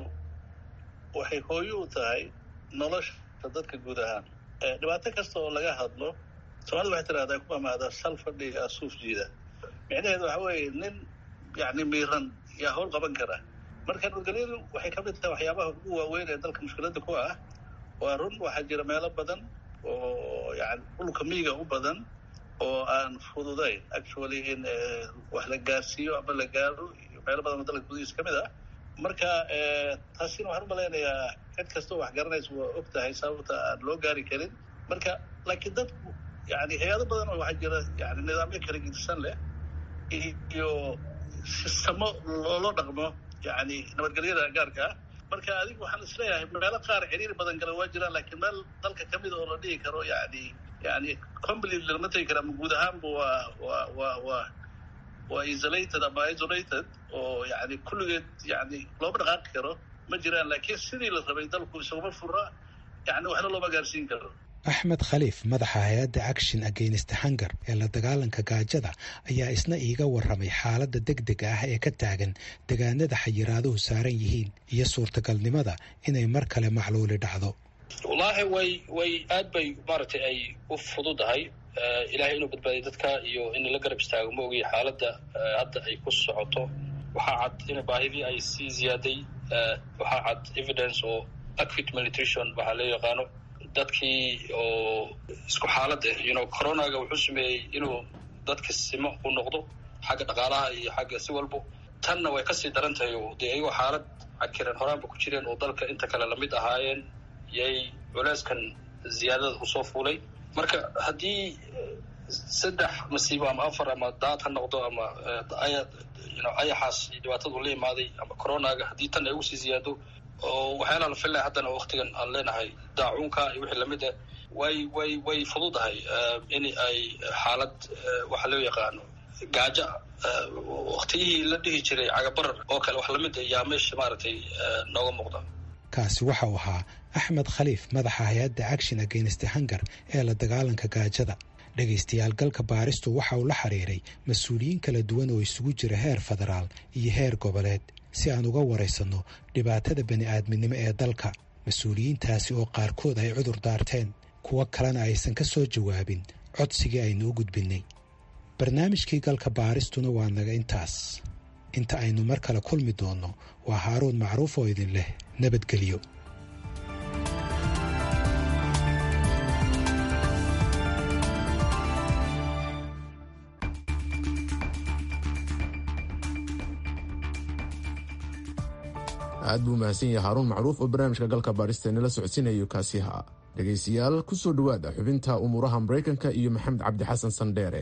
waxay hooyo u tahay nolosha dadka guud ahaan dhibaato kasta oo laga hadlo soomaalida waxay tidhahdaa ku amaada sal fadhiga suuf jiida micnaheedu waxa weeye nin yacni miiran yaa howl qaban kara marka nabadgelyadu waxay ka mid tahay waxyaabaha ugu waaweyn ee dalka mushkiladda ku ah waa run waxaa jira meelo badan oo yani dhulka miyiga u badan oo aan fududayn actually in wax la gaarsiiyo ama la gaaro iyo meelo badan oo dalka gudihiisa ka mid ah marka taasina waxaan u malaynayaa cid kastoo wax garanaysa waa og tahay sababta aan loo gaari karin marka laakiin dadku yani hay-ado badan oo waxaa jira yani nidaamyo kala gedisan leh iyo sistamo loola dhaqmo yani nabadgelyada gaarka ah marka adigu waxaan isleeyahay meelo qaar xiriir badan gala waa jiraan laakiin meel dalka kamid oo la dhihi karo yani yani completely lama tegi kara ama guud ahaanba waa waa waa waa waa isolated ama isolated oo yani kulligeed yani looma dhaqaaqi karo ma jiraan laakiin sidii la rabay dalku isaguma fura yani waxna looma gaarsiin karo axmed khaliif madaxa hay-adda action against hunger ee la dagaalanka gaajada ayaa isna iiga warramay xaaladda deg dega ah ee ka taagan degaanada xayiraaduhu saaran yihiin iyo suurtagalnimada inay mar kale macluuli dhacdo wallaahi way way aad bay maaragtay ay u fududahay ilaahay inuu badbaadiyo dadka iyo in la garab istaago ma ogiy xaaladda hadda ay ku socoto waxaa cad in baahidii ay sii ziyaaday waxaa cad evidence oo acute malnutrition waxaa loo yaqaano dadkii oo isku xaalad ah you know coronaga wuxuu sameeyey inuu dadka simo u noqdo xagga dhaqaalaha iyo xagga si walbo tanna way kasii daran tahay oo dee iyagoo xaalad cakiran horaanba ku jireen oo dalka inta kale lamid ahaayeen yay culeyskan ziyaadada usoo fuulay marka haddii saddex masiibo ama afar ama daad ha noqdo ama ayaxaas dhibaatadu la imaaday ama coronaga haddii tan ay ugu sii ziyaado oo waxyaalaha la filaya haddana waktigan aan leenahay daacuunka iyo wixii lamid ah way way way fududahay in ay xaalad waxa loo yaqaano gaajo waktiyihii la dhihi jiray cagabarar oo kale wax lamid ah yaa meesha maaragtay nooga muuqda kaasi waxa uu ahaa axmed khaliif madaxa hay-adda action against hunger ee la dagaalanka gaajada dhegaystayaal galka baaristu waxa uu la xiriiray mas-uuliyiin kala duwan oo isugu jira heer federaal iyo heer goboleed si aan uga waraysanno dhibaatada bani aadminimo ee dalka mas-uuliyiintaasi oo qaarkood ay cudur daarteen kuwo kalena aysan ka soo jawaabin codsigii aynu u gudbinnay barnaamijkii galka baaristuna waa naga intaas inta aynu mar kale kulmi doonno waa haaruun macruuf oo idin leh nabadgelyo aad buu mahadsan yahay haaruun macruuf oo barnaamijka galka baaristeennala socodsiinayo kaasiha dhegaystayaal ku soo dhowaada xubinta umuuraha maraykanka iyo maxamed cabdi xasan sandheere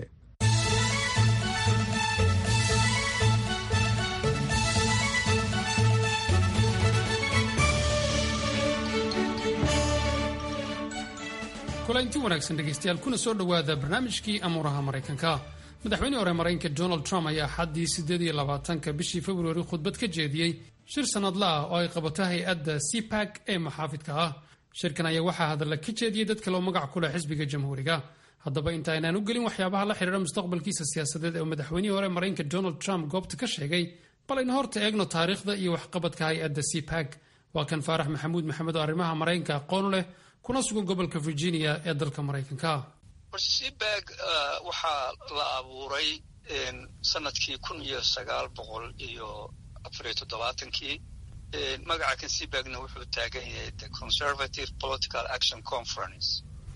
kulanti wanaagsan dhegaystayaal kuna soo dhowaada barnaamijkii amuuraha maraykanka madaxweynihii hore maraykanka donald trump ayaa xaddii siddeed iyo labaatanka bishii februari khudbad ka jeediyey shir sannadla ah oo ay qabato hay-adda cpag ee maxaafidka ah shirkan ayaa waxaa hadalla ka jeediyey dad kale oo magac ku leh xisbiga jamhuuriga haddaba inta aynaan u gelin waxyaabaha la xidhiira mustaqbalkiisa siyaasadeed ee madaxweynihii hore maraykanka donald trump goobta ka sheegay bal aynu horta eegno taariikhda iyo waxqabadka hay-adda cpag waa kan faarax maxamuud maxamed oo arrimaha maraykanka aqoon leh kuna sugan gobolka virginia ee dalka maraykanka cpag waxaa la abuuray sanadkii kun iyo sagaal boqol iyo afar iyo toddobaatankii magaca kan cbagna wuxuu taagan yahay the conservative political action conference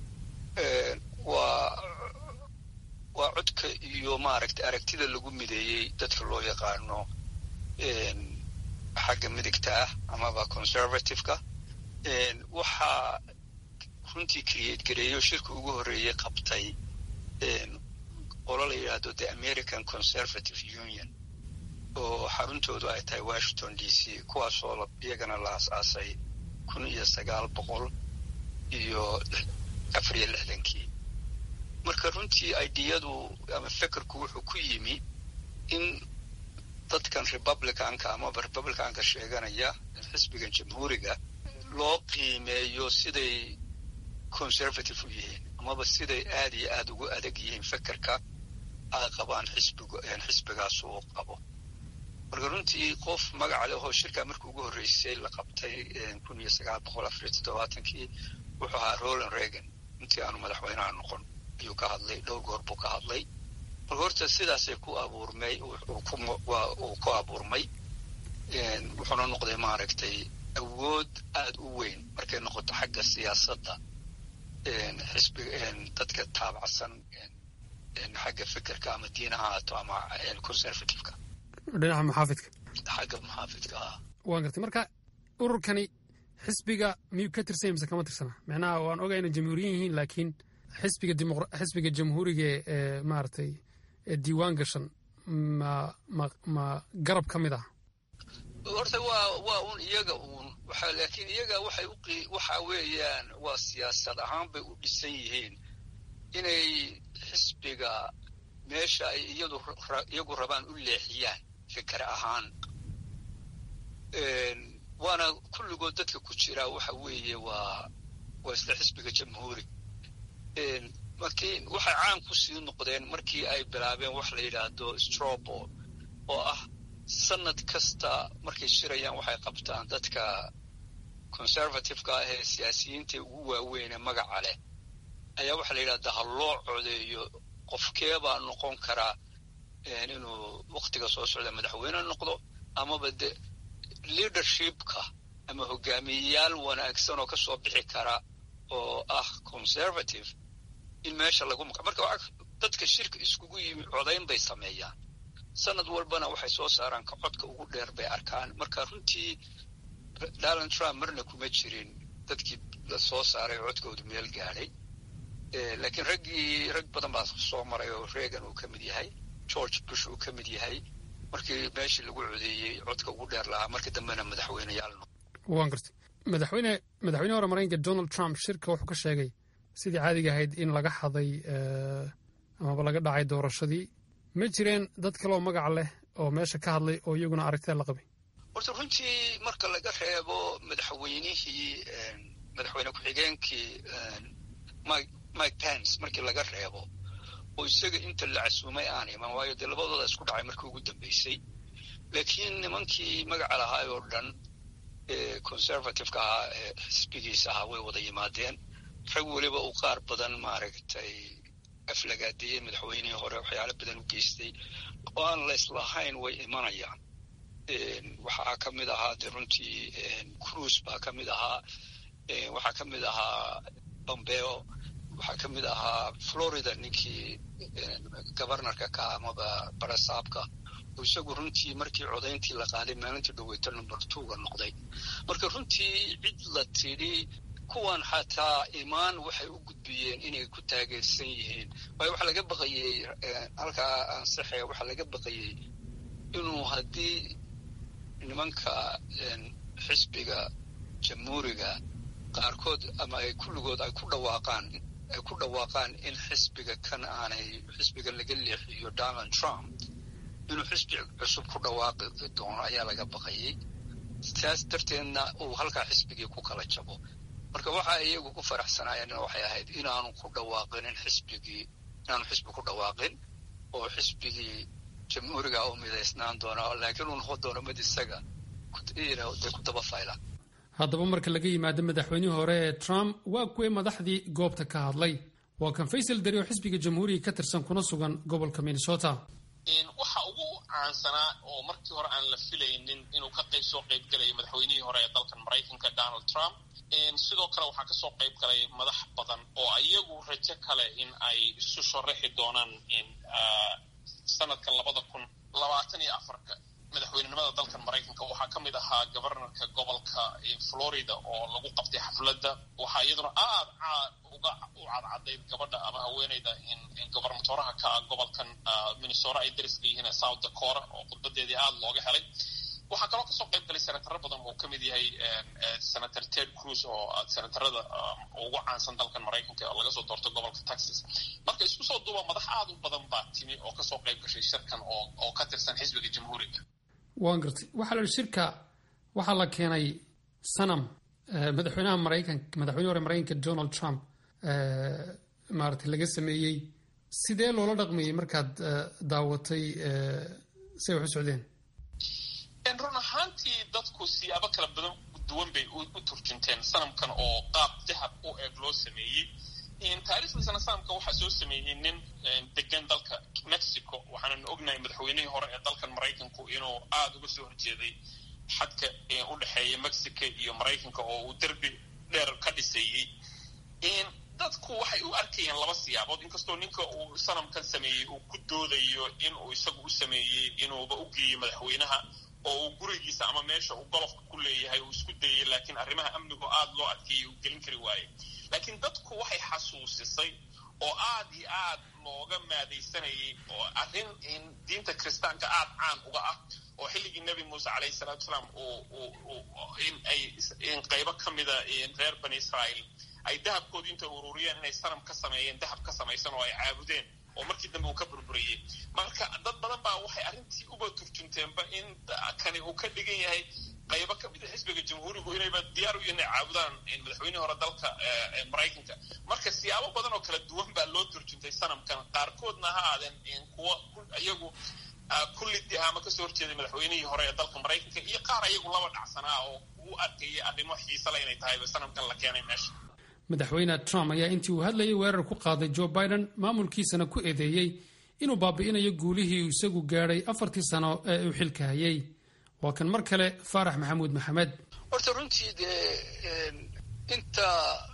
waa waa codka iyo maaragtay aragtida lagu mideeyey dadka loo yaqaano xagga midigta ah amaba conservative-ka waxaa runtii create gareeyo shirka ugu horreeyey qabtay qolo la yidhaahdo the american conservative union oo xaruntoodu ay tahay washington d c kuwaasoo iyagana la as-aasay kun iyo sagaal boqol iyo afar iyo lixdankii marka runtii ideyadu ama fekerku wuxuu ku yimi in dadkan republicanka amaba republicanka sheeganaya xisbigan jamhuuriga loo qiimeeyo siday conservative u yihiin amaba siday aada iyo aada ugu adag yihiin fekerka ay qabaan xisbigu xisbigaas uu qabo marka runtii qof magaca leh oo shirkaa markii ugu horreysay la qabtay kun iyo sagaal boqol afariyo toddobaatankii wuxuu ahaa roland reagan intii aanu madaxweynaha noqon ayuu ka hadlay dhowr goor buu ka hadlay marka horta sidaasay ku abuurmay uu ku abuurmay wuxuuna noqday maaragtay awood aada u weyn markay noqoto xagga siyaasadda xisbiga dadka taabacsan xagga fikirka ama diinaha haato ama conservativeka dhinaca muxaafidka xagga muxaafidka ah waan gartay marka ururkani xisbiga miyuu ka tirsan mise kama tirsana macnaha waan ogaa inay jamhuuriyin yihiin laakiin xisbiga xisbiga jamhuuriga ee maaragtay ee diiwaan gashan ma ma ma garab ka mid ah horta waa waa un iyaga uun waxa laakiin iyaga waxay u waxa weeyaan waa siyaasad ahaan bay u dhisan yihiin inay xisbiga meesha ay iyadu iyagu rabaan u leexiyaan fikir ahaan waana kulligood dadka ku jira waxa weeye waa waa isla xisbiga jamhuuri markii waxay caan ku sii noqdeen markii ay bilaabeen wax la yidhaahdo strobol oo ah sanad kasta markay shirayaan waxay qabtaan dadka conservativeka ah ee siyaasiyiinta ugu waaweynee magaca leh ayaa waxaa la yidhahdaa ha loo codeeyo qofkeebaa noqon karaa inuu waktiga soo socda madaxweyne noqdo amaba de leadershipka ama hogaamiyeyaal wanaagsan oo kasoo bixi kara oo ah conservative in meesha lagu maq marka dadka shirka iskugu yimi codayn bay sameeyaan sanad walbana waxay soo saaraan ka codka ugu dheer bay arkaan marka runtii donald trump marna kuma jirin dadkii la soo saaray codkoodu meel gaadhay laakiin raggii rag badan baa soo maray oo reagan uu ka mid yahay george bush uu ka mid yahay markii meeshii lagu codeeyey codka ugu dheer lahaa markii dambena madaxweyneyaal waan gartay madaxweyne madaxweyne hore maraykanka donald trump shirka wuxuu ka sheegay sidii caadiga ahayd in laga xaday amaba laga dhacay doorashadii ma jireen dad kaleoo magac leh oo meesha ka hadlay oo iyaguna aragtida la qabay horta runtii marka laga reebo madaxweynihii madaxweyne ku-xigeenkii mike pence markii laga reebo oo isaga inta la casuumay aan iman waayo dee labadooda isku dhacay markii ugu dambeysay laakiin nimankii magaca lahaay oo dhan ee conservativeka ahaa ee xisbigiisa ahaa way wada yimaadeen rag weliba uu qaar badan maaragtay aflagaadeeyey madaxweynihii hore waxyaalo badan u geystay oo aan layslahayn way imanayaan waxaa ka mid ahaa de runtii cruise baa ka mid ahaa waxaa ka mid ahaa bombeo waxaa ka mid ahaa florida ninkii governorka ka amaba barasaabka oo isagu runtii markii codayntii la qaaday maalintii dhaweyto number twoga noqday marka runtii cid la tidhi kuwan xataa imaan waxay u gudbiyeen inay ku taageersan yihiin waayo waxaa laga baqayey halkaa ansaxe waxaa laga baqayey inuu haddii nimanka xisbiga jamhuuriga qaarkood ama ay kulligood ay ku dhawaaqaan ay ku dhawaaqaan in xisbiga kan aanay xisbiga laga leexiyo donald trump inuu xisbi cusub ku dhawaaqi doono ayaa laga baqayey taas darteedna uu halkaa xisbigii ku kala jabo marka waxa iyagu ku faraxsanaayeen waxay ahayd inaanu ku dhawaaqin in xisbigii inaanu xisbi ku dhawaaqin oo xisbigii jamhuuriga u midaysnaan doona laakiin uu noqon doono mid isaga dee ku daba fayla haddaba marka laga yimaado madaxweynihii hore ee trump waa kuwii madaxdii goobta ka hadlay waa kan faysal dari oo xisbiga jamhuuriga ka tirsan kuna sugan gobolka minnesota waxa ugu caansanaa oo markii hore aan la filaynin inuu ka qayb soo qayb gelayo madaxweynihii hore ee dalkan maraykanka donald trump sidoo kale waxaa kasoo qayb galay madax badan oo iyagu rajo kale in ay isu sharaxi doonaan sanadka labada kun labaatan iyo afarka madaxweynenimada dalkan maraykanka waxaa ka mid ahaa governorka gobolka florida oo lagu qabtay xafladda waxaa iyaduna aad caad uga u cadcadayd gabadha ama haweeneyda gobernatoraha ka ah gobolkan minnesota ay dariska yihiin south dakota oo khudbadeedii aada looga helay waxaa kaloo kasoo qayb galay senataro badan oo kamid yahay senator ted cruz oo senatarada ugu caansan dalkan maraykanka oo laga soo doorto gobolka texas marka isku soo duuba madax aada u badan baa timi oo kasoo qayb gashay shirkan oo oo ka tirsan xisbiga jamhuuriga waan gartay waxaa la yihi shirka waxaa la keenay sanam madaxweynaha maraykanka madaxweyne hore maraykanka donald trump maaragtay laga sameeyey sidee loola dhaqmayey markaad daawatay say wax u socdeen run ahaantii dadku siyaabo kala badan duwan bay u turjunteen sanamkan oo qaab dahab u eeg loo sameeyey taariikhdiisana sanamka waxaa soo sameeyey nin degan dalka mexico waxaanan ognahay madaxweynihii hore ee dalkan maraykanku inuu aada uga soo horjeeday xadka u dhexeeya mexico iyo maraykanka oo uu derbi dheer ka dhiseeyey dadku waxay u arkayeen laba siyaabood inkastoo ninka uu sanamkan sameeyey uu ku doodayo in uu isagu u sameeyey inuuba u geeyo madaxweynaha oo uu gurigiisa ama meesha uu golofka ku leeyahay uu isku dayay laakiin arrimaha amnigu aada loo adkeeyey uu gelin kari waayey laakiin dadku waxay xasuusisay oo aada iyo aad looga maadaysanayay oo arrin diinta kiristaanka aada caan uga ah oo xilligii nebi muuse calayhi salatu wasalaam in ay in qaybo ka mida reer bani israa'iil ay dahabkoodii intay ururiyeen inay sanam ka sameeyeen dahab ka samaysan oo ay caabudeen oo markii dambe uu ka burburiyey marka dad badan baa waxay arrintii uba turjunteenba in kani uu ka dhigan yahay qaybo ka mida xisbiga jamhuurigu inayba diyaar u yihin inay caabudaan madaxweynihii hore dalka maraykanka marka siyaabo badan oo kala duwan baa loo turjuntay sanamkan qaarkoodna ha aadeen kuwa iyagu kullidi ama kasoo horjeeday madaxweynihii hore ee dalka maraykanka iyo qaar iyagu laba dhacsanaa oo u arkayay arrimo xiisale inay tahayba sanamkan la keenay meesha madaxweyne trump ayaa intii uu hadlayay weerar ku qaaday joe biden maamulkiisana ku eedeeyey inuu baabi'inayo guulihii uu isagu gaadhay afartii sano ee uu xilka hayay waa kan mar kale faarax maxamuud maxamed horta runtii dee inta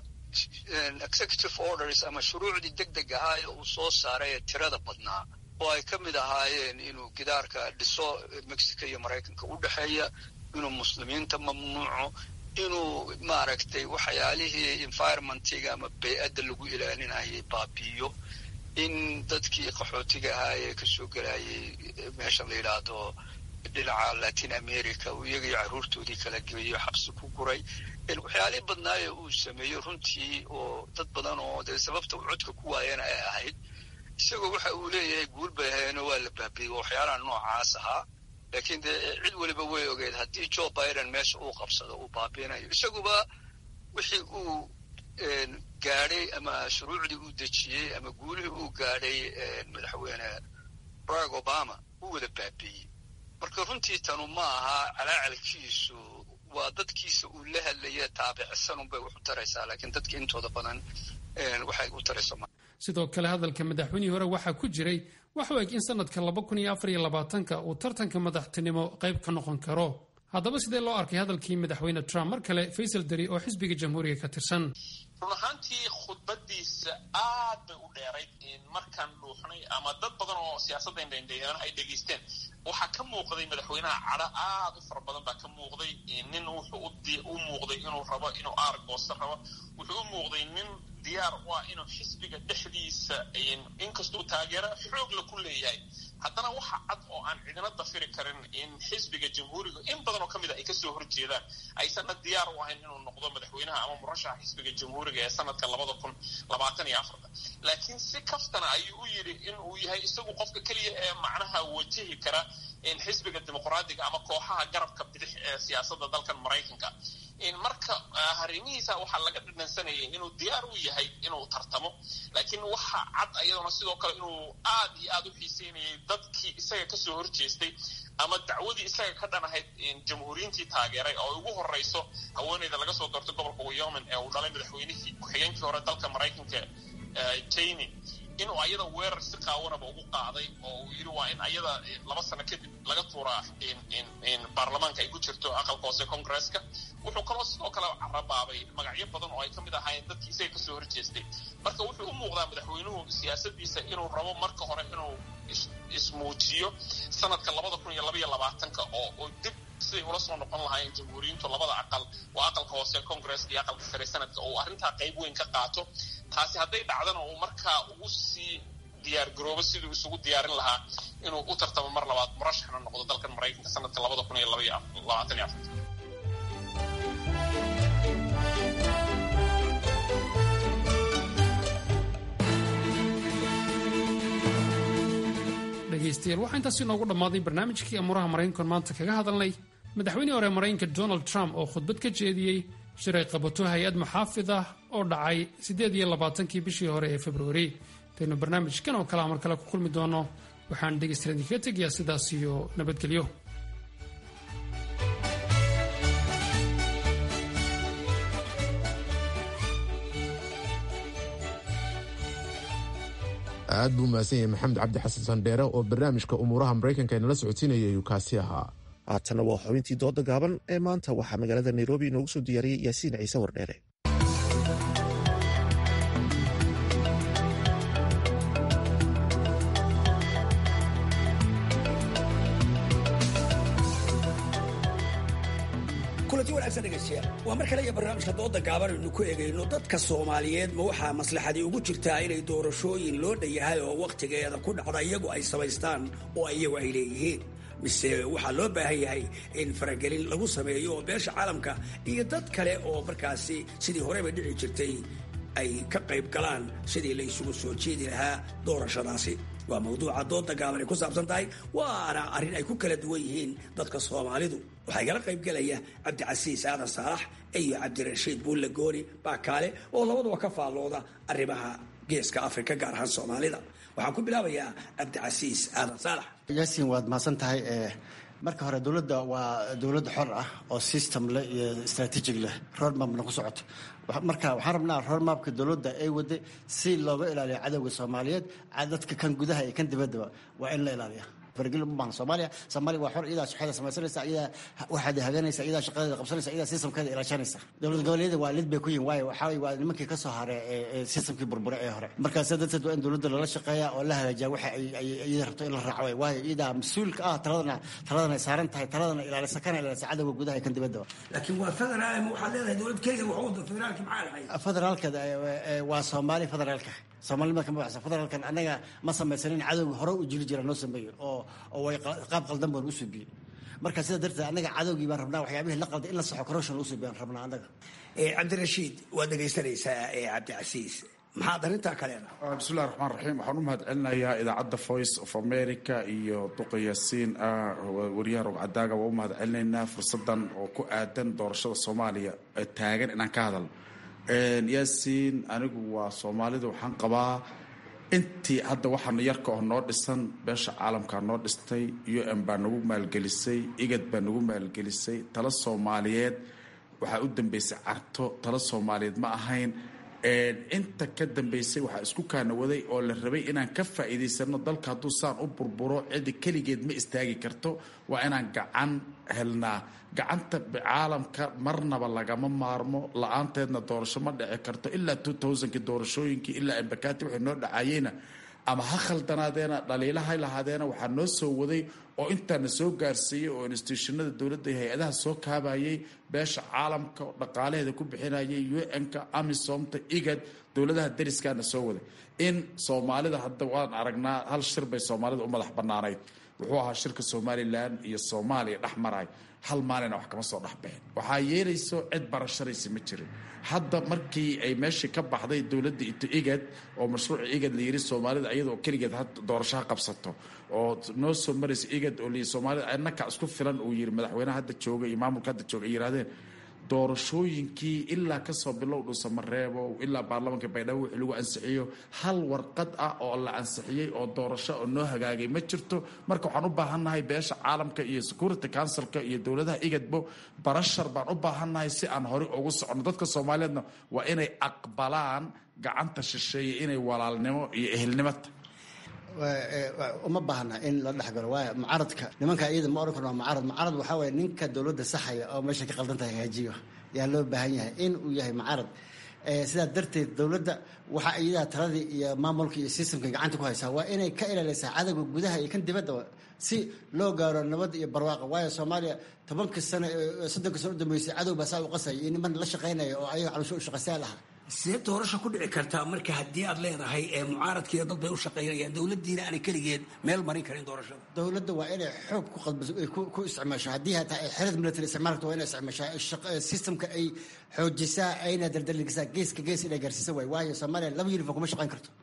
executive orders ama shuruucdii deg deg ahaa ee uu soo saaray ee tirada badnaa oo ay ka mid ahaayeen inuu gidaarka dhiso mexico iyo maraykanka u dhexeeya inuu muslimiinta mamnuuco inuu maaragtay waxyaalihii environmentiga ama bey-adda lagu ilaalinayay baabiiyo in dadkii qaxootiga ahaa ee kasoo gelayay meesha la yidhaahdo dhinaca latin america uu iyagaiyo carruurtoodii kala geeyo xabsi ku guray waxyaalihii badnaaye uu sameeyo runtii oo dad badan oo dee sababta uu codka ku waayana ay ahayd isagoo waxa uu leeyahay guul bay ahayeeno waa la baabiyey waxyaalaha noocaas ahaa laakiin dee cid weliba way ogeed haddii joe biden meesha uu qabsado uu baabiinayo isaguba wixii uu gaadhay ama shuruucdii uu dejiyey ama guulihii uu gaadhay madaxweyne barack obama uu wada baabiiyey marka runtii tanu ma aha calaacalkiisu waa dadkiisa uu la hadlaya taabicsanunbay wax u taraysaa laakiin dadka intooda badan waxay u tarayso sidoo kale hadalka madaxweynihii hore waxaa ku jiray wax u eg in sanadka laba kun iyo afar iyo labaatanka uu tartanka madaxtinimo qayb ka noqon karo haddaba sidee loo arkay hadalkii madaxweyne trump mar kale faysal deri oo xisbiga jamhuuriga ka tirsan run ahaantii khudbadiisa aad bay u dheerayd markaan dhuuxnay ama dad badan oo siyaasadda indhaindheeyaan ay dhegaysteen waxaa ka muuqday madaxweynaha cadho aad u fara badan baa ka muuqday nin wuxuu u muuqday inuu rabo inuu aar goosto rabo wuxuu u muuqday nin diyaar u ah inuu xisbiga dhexdiisa inkastuu taageero xoogla ku leeyahay haddana waxa cad oo aan cidina dafiri karin in xisbiga jamhuuriga in badan oo ka mid a ay kasoo horjeedaan aysanna diyaar u ahayn inuu noqdo madaxweynaha ama murashaxa xisbiga jamhuuriga ee sanadka labada kun labaatan iyo afarta laakiin si kaftana ayuu u yidhi in uu yahay isagu qofka keliya ee macnaha wajihi kara in xisbiga dimuqraadiga ama kooxaha garabka bidix ee siyaasadda dalkan maraykanka marka arrimihiisa waxaa laga dhadhansanayay inuu diyaar u yahay inuu tartamo laakiin waxa cad ayadoona sidoo kale inuu aad iyo aad u xiiseynayay dadkii isaga kasoo horjeestay ama dacwadii isaga ka dhan ahayd jamhuuriyiintii taageeray oo ugu horeyso haweeneyda laga soo doortay gobolka wyoming ee uu dhalay madaxweynihii ku-xigeenkii hore dalka maraykanka jayne inuu ayada weerar si qaawanaba ugu qaaday oo uu yidhi waa in ayada laba sano kadib laga tuuraa baarlamaanka ay ku jirto aqalka hoose congresska wuxuu kaloo sidoo kale carabaabay magacyo badan oo ay ka mid ahaayeen dadkii isaga kasoo horjeestay marka wuxuu u muuqdaa madaxweynuhu siyaasadiisa inuu rabo marka hore inuu ismuujiyo sanadka labada kun iyo labaiyo labaatanka oo oo dib siday ula soo noqon lahaayeen jamhuuriyiintu labada aqal waa aqalka hoose congresska iyo aqalka sare sanadka oo arrintaa qayb weyn ka qaato taasi hadday dhacdana uu markaa ugu sii diyaar garoobo siduu isugu diyaarin lahaa inuu u tartamo mar labaad murashaxna noqdo dalkan maraykanka sanadka labada kun iyo labaiyo labaatan iyo afarta dhegaystayaal waxaa intaasi noogu dhammaaday barnaamijkii amuuraha maraykankan maanta kaga hadalnay madaxweynihii hore maraykanka donald trump oo khudbad ka jeediyey shir ay qabato hay-ad maxaafid ah oo dhacay siddeed iyo labaatankii bishii hore ee februari intaynu barnaamijkan oo kalea mar kale ku kulmi doono waxaan dhegaystayaal idinkaga tegayaa sidaas iyo nabadgelyo aad buu mahadsan yahay maxamed cabdi xasan sandheere oo barnaamijka umuuraha maraykanka inala socodsiinaya ayuu kaasi ahaa haatana waa xubintii dooda gaaban ee maanta waxaa magaalada nairobi inoogu soo diyaariyey yaasiin ciise wardheere kulanti wanaagsan dhegaystayaal waa mar kale iyo barnaamijka dooda gaaban aynu ku eegayno dadka soomaaliyeed ma waxaa maslaxadii ugu jirtaa inay doorashooyin loo dhanyahay oo wakhtigeeda ku dhacda iyagu ay samaystaan oo iyagu ay leeyihiin mise waxaa loo baahan yahay in faragelin lagu sameeyo oo beesha caalamka iyo dad kale oo markaasi sidii horeba dhici jirtay ay ka qayb galaan sidii la isugu soo jeedi lahaa doorashadaasi waa mawduuca dooda gaaban ay ku saabsan tahay waana arrin ay ku kala duwan yihiin dadka soomaalidu waxaa igala qaybgelaya cabdicasiis aadan saalax iyo cabdirashiid buulle gooni baakaale oo labaduba ka faallooda arrimaha geeska afrika gaar ahaan soomaalida waxaan ku bilaabayaa cabdicasiis aadan saalax yaasiin waad mahadsan tahay marka hore dowladda waa dowlad xor ah oo system leh iyo strategic leh roadmapna ku socoto marka waxaan rabnaa roadmapka dowladda ay waday si looga ilaaliyo cadowga soomaaliyeed dadka kan gudaha iyo kan dibaddaba waa in la ilaaliya fargelin uma baahna soomaaliya soomaaliya waa xor iyadaa shaqada samaysanaysa iyadaa waxaad haganaysa iyadaa shaqadeeda qabsanaysa iyadaa systemkeeda ilaashanaysa dowlad goboleedyada waa lid bay ku yihin waayo waxaa waa nimankii ka soo haray ee systemkii burbure ee hore markaas darteed waa in dowladda lala shaqeeya oo la hagaajiya waxa ay iyada rabto in la raaco waay waayo iyadaa mas-uulka ah taladana taladana ay saaran tahay taladana ilaalisa kana ilaalisa cadowga gudaha iyo kan dibaddaba laakiin waa federaal waxaad leedahay dowlad keliya wax wada federaalki maxaa dhahay federaalka waa soomaali federaalka soomaalnimada kama baxsa federaalkan annaga ma samaysanin cadowga hore u jiri jira noo sameeyo oo oo way qaab qaldan baan u suubiyey marka sidaa darteed annaga cadowgii baan rabnaa waxyaabihii la qalday in la saxo corruption u suubiyaan rabnaa annaga cabdirashiid waad dhegaysanaysaa cabdicasiis maxaad arrintaa ka leedahay bismillahi raxmaan raxiim waxaan u mahad celinayaa idaacadda voice of america iyo duqa yaasiin wariyaha rogcadaaga waa u mahad celinaynaa fursadan oo ku aadan doorashada soomaaliya ee taagan inaan ka hadalno yaasiin anigu waa soomaalida waxaan qabaa intii hadda waxaana yarka oo noo dhisan beesha caalamkaa noo dhistay u n baa nagu maalgelisay igad baa nagu maalgelisay tala soomaaliyeed waxaa u dambeysay carto tala soomaaliyeed ma ahayn inta ka dambeysay waxaa isku kaanawaday oo la rabay inaan ka faa'iidaysano dalka hadduu saan u burburo cidi keligeed ma istaagi karto waa inaan gacan helnaa gacanta caalamka marnaba lagama maarmo la-aanteedna doorasho ma dhici karto ilaa two thousandki doorashooyinkii ilaa embakati waxay noo dhacayeyna ama ha khaldanaadeena dhaliilaha lahaadeena waxaa noo soo waday oo intaana soo gaarsiiyey oo institutionada dowladda iyo hay-adaha soo kaabayay beesha caalamka dhaqaalaheeda ku bixinayay un-ka amisomta igad dowladaha dariskaana soo waday in soomaalida hadda waan aragnaa hal shir bay soomaalida u madax banaanayd wuxuu ahaa shirka somalilan iyo soomaaliya dhex maray hal maalina wax kama soo dhexbixin waxaa yeelayso cid barasharaysa ma jirin hadda markii ay meeshii ka baxday dowladda ito igad oo mashruuca igad la yiri soomaalida iyadoo keligeed doorashaha qabsato oo noo soo maraysa igad oo lii soomaalida annaka isku filan uu yiri madaxweynaha hadda jooga iyo maamulka hadda jooga ay yiraahdeen doorashooyinkii ilaa kasoo bilow dhuusamareebo ilaa baarlamaanka baydhabo wixii lagu ansixiyo hal warqad ah oo la ansixiyey oo doorasho oo noo hagaagay ma jirto marka waxaan u baahannahay beesha caalamka iyo security councilka iyo dowladaha igadbo barashar baan u baahannahay si aan horey ugu socono dadka soomaaliyeedna waa inay aqbalaan gacanta shisheeye inay walaalnimo iyo ehelnimo tahay uma baahna in la dhexgalo waayo mucaradka nimanka iyada ma oran karno waa mucarad mucarad waxaa waye ninka dowladda saxaya oo meesha ka qaldan tahay hagaajiyo yaa loo baahan yahay in uu yahay mucarad sidaa darteed dowladda waxaa iyadaha taladii iyo maamulka iyo systemka gacanta ku haysaa waa inay ka ilaalisaa cadowga gudaha iyo kan dibadda si loo gaaro nabad iyo barwaaqa waayo soomaaliya tobanka sano soddonka sano u dambeysay cadow baa saa u qasaya iyo niman la shaqaynaya oo ayaga caloosho u shaqaystayaal aha see doorasho ku dhici kartaa marka haddii aad leedahay mucaaradkiiyo dad bay u shaqaynayaan dowladdiina aanay keligeed meel marin karin doorashada dowladda waa inay xoog ku qadbaso ay ku isticmaasho haddii hataa ay xerad military isticmaalka waa inay isticmaashaa systemka ay xoojisaa ayna dardaligisaa geeska gees inay gaarsiisa waay waayo soomaaliya laba uniform kuma shaqayn karto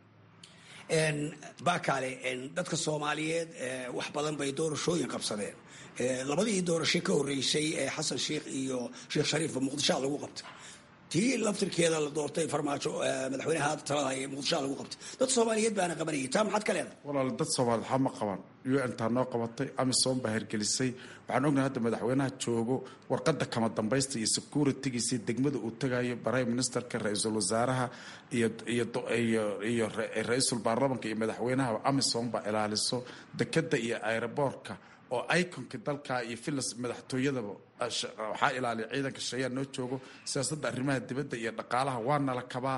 bakale dadka soomaaliyeed wax badan bay doorashooyin qabsadeen labadii doorasho ka horreysay ee xasan sheikh iyo sheekh shariifba muqdishoa lagu qabtay tii laftirkeeda la doortay farmaajo madaxweynaha hadda talada ee muqdishoa lagu qabtay dad soomaaliyeed baana qabanayay taa maxaad ka leedahay walaal dad soomaaliyeed waxba ma qaban un taa noo qabatay amisom baa hergelisay waxaan ognahay hadda madaxweynaha joogo warqadda kama dambaysta iyo securitygiisii degmada uu tagayo prime ministerka ra-iisul wasaaraha iyo ra-iisul baarlamanka iyo madaxweynaha amisom baa ilaaliso dekeda iyo aeroboortka oo iconka dalka iyo filas madaxtooyadaba waxaa ilaaliya ciidanka shayaa noo joogo siyaasadda arrimaha dibadda iyo dhaqaalaha waa nala kabaa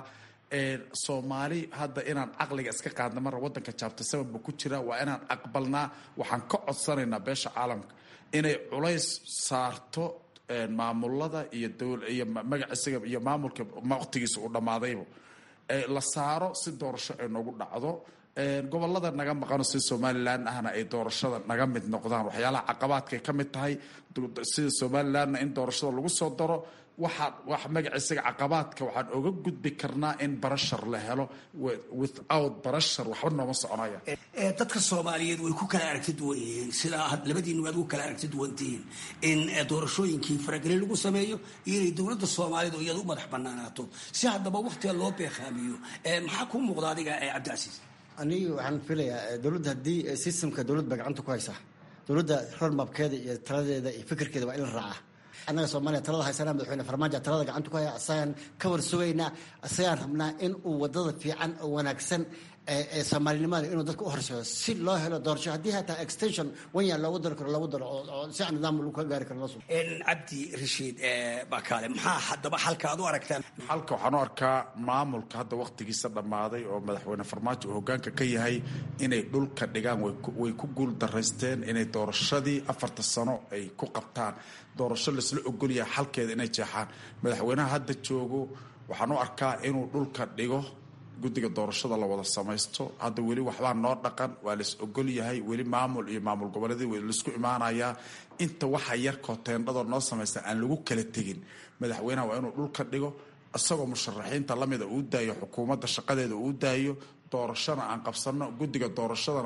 soomaali hadda inaan caqliga iska qaadna mara wadanka jaabta sababba ku jira waa inaan aqbalnaa waxaan ka codsanaynaa beesha caalamka inay culays saarto maamulada iyo iyo magaciisaga iyo maamulka waqtigiisa uu dhammaadayba la saaro si doorasho ay noogu dhacdo gobolada naga maqano sida somalilan ahna ay doorashada naga mid noqdaan waxyaalaha caqabaadkay ka mid tahay sida somalilanna in doorashada lagu soo daro waxaa wax magaciisaga caqabaadka waxaan oga gudbi karnaa in barashar la helo without barashar waxba nooma soconaya dadka soomaaliyeed way ku kala aragti duwan yihiin sidaa labadiinu aad ugu kala aragti duwantihiin in doorashooyinkii faragelin lagu sameeyo iyo inay dowladda soomaaliyeed oo iyada u madax banaanaato si haddaba waktiga loo beeqaamiyo maxaa kuu muuqda adiga cabdicasiis aniga waxaan filayaa dowladda haddii systemka dowlad baa gacanta ku haysaa dowladda roadmapkeeda iyo taladeeda iyo fikirkeeda waa in la raacaa annaga soomaaliya talada haysanaa madaxweyne farmaajo talada gacanta ku haya asagaan ka war sugaynaa asagaan rabnaa in uu wadada fiican oo wanaagsan ee soomaalinimada inuu dadka u horseedo si loo helo doorasho haddii hataa extension wanya loogu dari karo loogu daro oo si nidaam lagu ka gaari karo loo cabdi rashiid bakaale maxaa haddaba xalka aad u aragtaan xalka waxaan u arkaa maamulka hadda waqtigiisa dhammaaday oo madaxweyne farmaajo uu hogaanka ka yahay inay dhulka dhigaan way ku guul daraysteen inay doorashadii afarta sano ay ku qabtaan doorasho laisla ogolyahay xalkeeda inay jeexaan madaxweynaha hadda joogo waxaan u arkaa inuu dhulka dhigo guddiga doorashada la wada samaysto hadda weli waxbaa noo dhaqan waa lais ogol yahay weli maamul iyo maamul goboleedii w laisku imaanayaa inta waxa yarkoo teendhadoo noo samaysta aan lagu kala tegin madaxweynaha waa inuu dhulka dhigo isagoo musharaxiinta lamida uu daayo xukuumadda shaqadeeda uu daayo doorashona aan qabsano guddiga doorashadana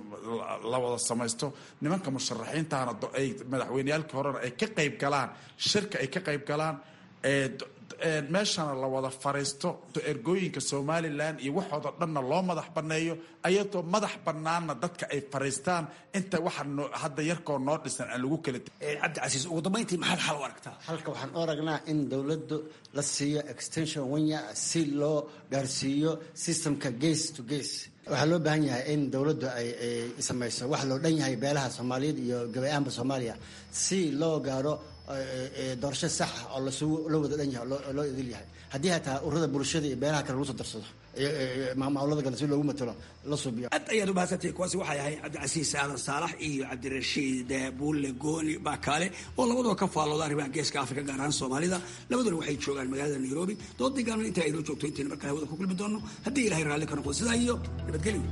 la wada samaysto nimanka musharaxiintahana ay madaxweyneyaalkii horena ay ka qayb galaan shirka ay ka qayb galaan meeshana la wada fariisto ergooyinka somalilan iyo waxooda dhanna loo madax banneeyo ayadoo madax bannaanna dadka ay fariistaan inta waxa hadda yarkoo noo dhisan aan lagu kala cabdicasiis ugu dambayntii maxaad xal u aragtaa halka waxaan u aragnaa in dowladdu la siiyo extension wanya si loo gaarsiiyo systemka gace to gace waxaa loo baahan yahay in dowladdu ay samayso wax loo dhan yahay beelaha soomaaliyeed iyo gabayaanba soomaaliya si loo gaaro doorasho saxa oo loo wada dhan yahay oo loo idil yahay haddii hataa ururada bulshada iyo beelaha kale lagu soo darsado maamulada kale si loogu matalo la suubiyo aad ayaad u mahadsantahay kuwaasi waxay ahayd cabdicasiis aadan saalax iyo cabdirashiid buulle gooni bakaale oo labadoo ka faallooda arrimaha geeska afrika gaar ahaan soomaalida labaduna waxay joogaan magaalada nairobi doodii gaalna intaa aynoo joogto intayna markaa hawada ku kulmi doono haddii ilahay raalli ka noqdo sidaa iyo nabadgelyo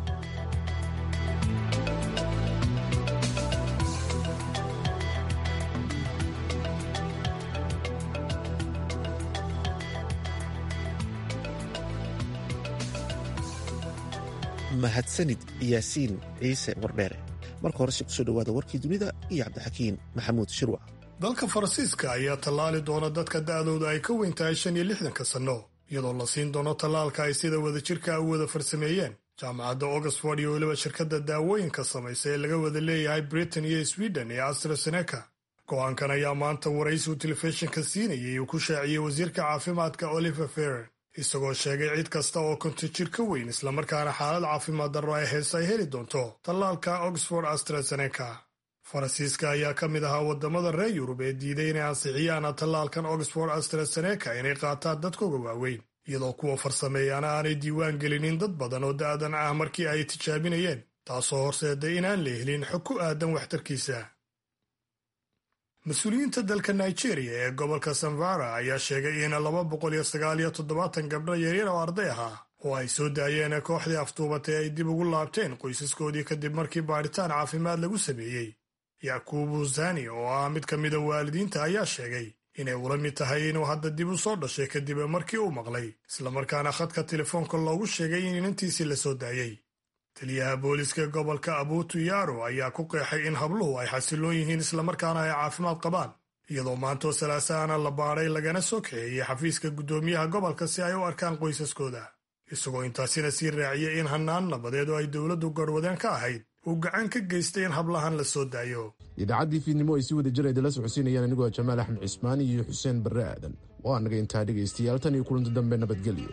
mahadsanid yaasiin ciise wardheere marka horese kusoo dhowaada warkii dunida iyo cabdixakiin maxamuud shirwac dalka faransiiska ayaa tallaali doona dadka da'dooda ay ka weyn tahay shan iyo lixdanka sanno iyadoo la siin doono tallaalka ay sida wadajirka u wada farsameeyeen jaamacadda oxford iyo weliba shirkadda daawooyinka samaysa ee laga wada leeyahay britain iyo sweden ee astraseneca go-aankan ayaa maanta waraysigu telefishinka siinayay uu ku shaaciyey wasiirka caafimaadka oliver ferren isagoo sheegay cid kasta oo konto jir ka weyn islamarkaana xaalad caafimaad darro ay heese ay heli doonto tallaalka oxford astraseneca faransiiska ayaa ka mid ahaa waddamada reer yurub ee diiday inay ansixiyaan tallaalkan oxford astraseneca inay qaataan dadkooga waaweyn iyadoo kuwa farsameeyaana aanay diiwaan gelinin dad badan oo da'dan ah markii ay tijaabinayeen taasoo horseeday inaan la helin xog ku aadan waxtarkiisa mas-uuliyiinta dalka nigeria ee gobolka sanvara ayaa sheegay in laba boqol iyo sagaal iyo toddobaatan gabdho yaryar oo arday ahaa oo ay soo daayeen kooxdii aftuubatay ay dib ugu laabteen qoysaskoodii kadib markii baadhitaan caafimaad lagu sameeyey yakubu zani oo ah mid ka mida waalidiinta ayaa sheegay inay ula mid tahay inuu hadda dib u soo dhashay kadib markii uu maqlay islamarkaana khadka telefoonka loogu sheegay in inantiisii la soo daayey taliyaha booliska gobolka abutu yaro ayaa ku qeexay in habluhu ay xasiloon yihiin islamarkaana ay caafimaad qabaan iyadoo maantoo salaasaana la baadhay lagana soo kaxeeyey xafiiska guddoomiyaha gobolka si ay u arkaan qoysaskooda isagoo intaasina sii raaciyay in hannaan nabadeed oo ay dowladdu garhwadeen ka ahayd uu gacan ka geystay in hablahan la soo daayo idaacaddii fiidnimo ay si wada jir idinla socodsiinayaan anigoo jamaal axmed cismaan iyo xuseen barre aadan oo anaga intaa dhegaystayaal tan iyo kulanti dambe nabadgelyo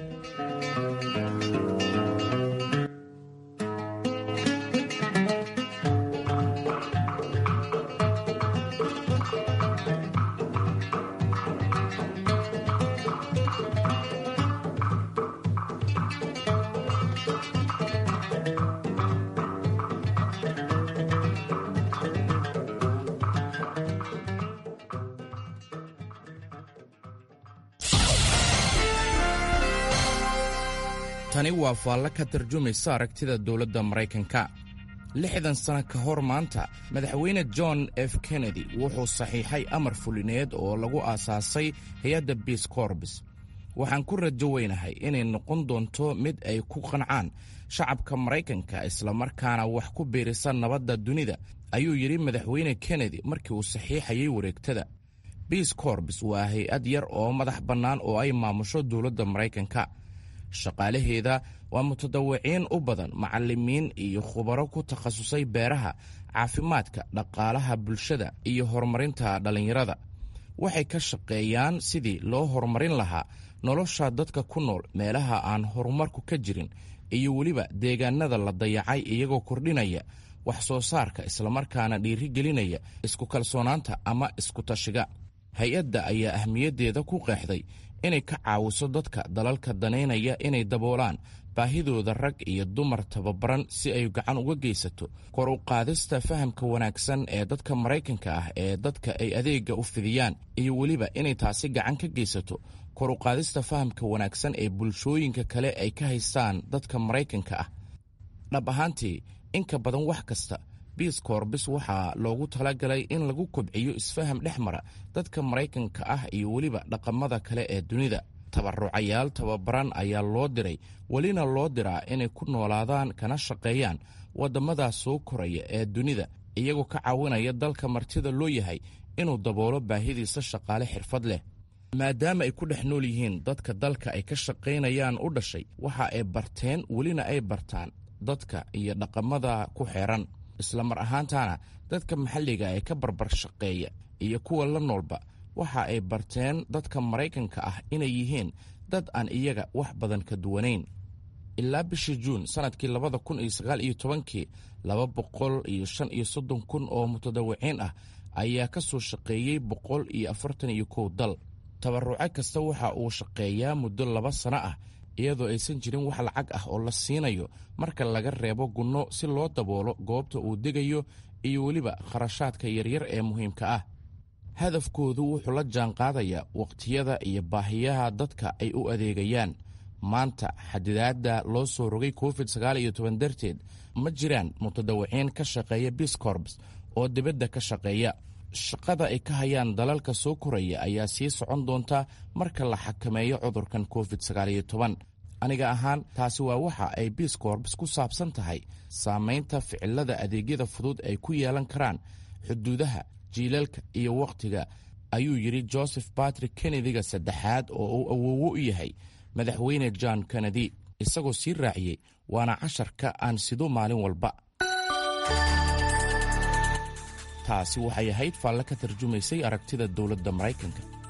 tani waa faallo ka tarjumaysa aragtida dowladda maraykanka lixdan sano ka hor maanta madaxweyne john f kennedy wuxuu saxiixay amar fulineed oo lagu aasaasay hay-adda biis korbis waxaan ku rajo weynahay inay noqon doonto mid ay ku qancaan shacabka maraykanka islamarkaana wax ku biirisa nabadda dunida ayuu yidhi madaxweyne kennedy markii uu saxiixayay wareegtada biis korbis waa hay-ad yar oo madax bannaan oo ay maamusho dowladda maraykanka shaqaalaheeda waa mutadawiciin u badan macallimiin iyo khubaro ku takhasusay beeraha caafimaadka dhaqaalaha bulshada iyo horumarinta dhallinyarada waxay ka shaqeeyaan sidii loo horumarin lahaa nolosha dadka ku nool meelaha aan horumarku ka jirin iyo weliba deegaanada la dayacay iyagoo kordhinaya wax soo saarka islamarkaana dhiirigelinaya isku kalsoonaanta ama isku tashiga hay-adda ayaa ahmiyaddeeda ku qeexday inay ka caawiso dadka dalalka danaynaya inay daboolaan baahidooda rag iyo dumar tababaran si ay gacan uga geysato kor u qaadista fahamka wanaagsan ee dadka maraykanka ah ee dadka ay adeegga u fidiyaan iyo weliba inay taasi gacan ka geysato kor u qaadista fahamka wanaagsan ee bulshooyinka kale ay ka haystaan dadka maraykanka ah dhab ahaantii inka badan wax kasta biis koorbis waxaa loogu talagalay in lagu kobciyo isfaham dhex mara dadka maraykanka ah iyo weliba dhaqamada kale ee dunida tabarucayaal tababaran ayaa loo diray welina loo diraa inay ku noolaadaan kana shaqeeyaan waddamada soo koraya ee dunida iyagoo ka caawinaya dalka martida loo yahay inuu daboolo baahidiisa shaqaale xirfad leh maadaama ay ku dhex nool yihiin dadka dalka ay ka shaqaynayaan u dhashay waxa ay barteen welina ay bartaan dadka iyo dhaqamada ku xeeran islamar ahaantaana dadka maxalliga ee ka barbar shaqeeya iyo kuwa la noolba waxa ay barteen dadka maraykanka ah inay yihiin dad aan iyaga wax badan ka duwanayn ilaa bishii juun sannadkii labada kun iyo sagaal iyo tobankii laba boqol iyo shan iyo soddon kun oo mutadawiciin ah ayaa ka soo shaqeeyey boqol iyo afartan iyo kow dal tabaruco kasta waxa uu shaqeeyaa muddo laba sano ah iyadoo aysan jirin wax lacag ah oo la siinayo marka laga reebo gunno si loo daboolo goobta uu degayo iyo weliba kharashaadka yaryar ee muhiimka ah hadafkoodu wuxuu la jaanqaadayaa wakhtiyada iyo baahiyaha dadka ay u adeegayaan maanta xadidaadda loo soo rogay covid sagaal iyo toban darteed ma jiraan mutadawiciin ka shaqeeya biscorbs oo dibadda ka shaqeeya shaqada ay ka hayaan dalalka soo koraya ayaa sii socon doonta marka la xakameeyo cudurkan covid sagaal iyo toban aniga ahaan taasi waa waxa ay biscorbs ku saabsan tahay saamaynta ficilada adeegyada fudud ay ku yeelan karaan xuduudaha jiilalka iyo wakhtiga ayuu yidhi joseph batrick kennediga saddexaad oo uu awoowo u yahay madaxweyne john kennedy isagoo sii raaciyey waana casharka aan sido maalin walba taasi waxay ahayd faalle ka tarjumaysay aragtida dowladda maraykanka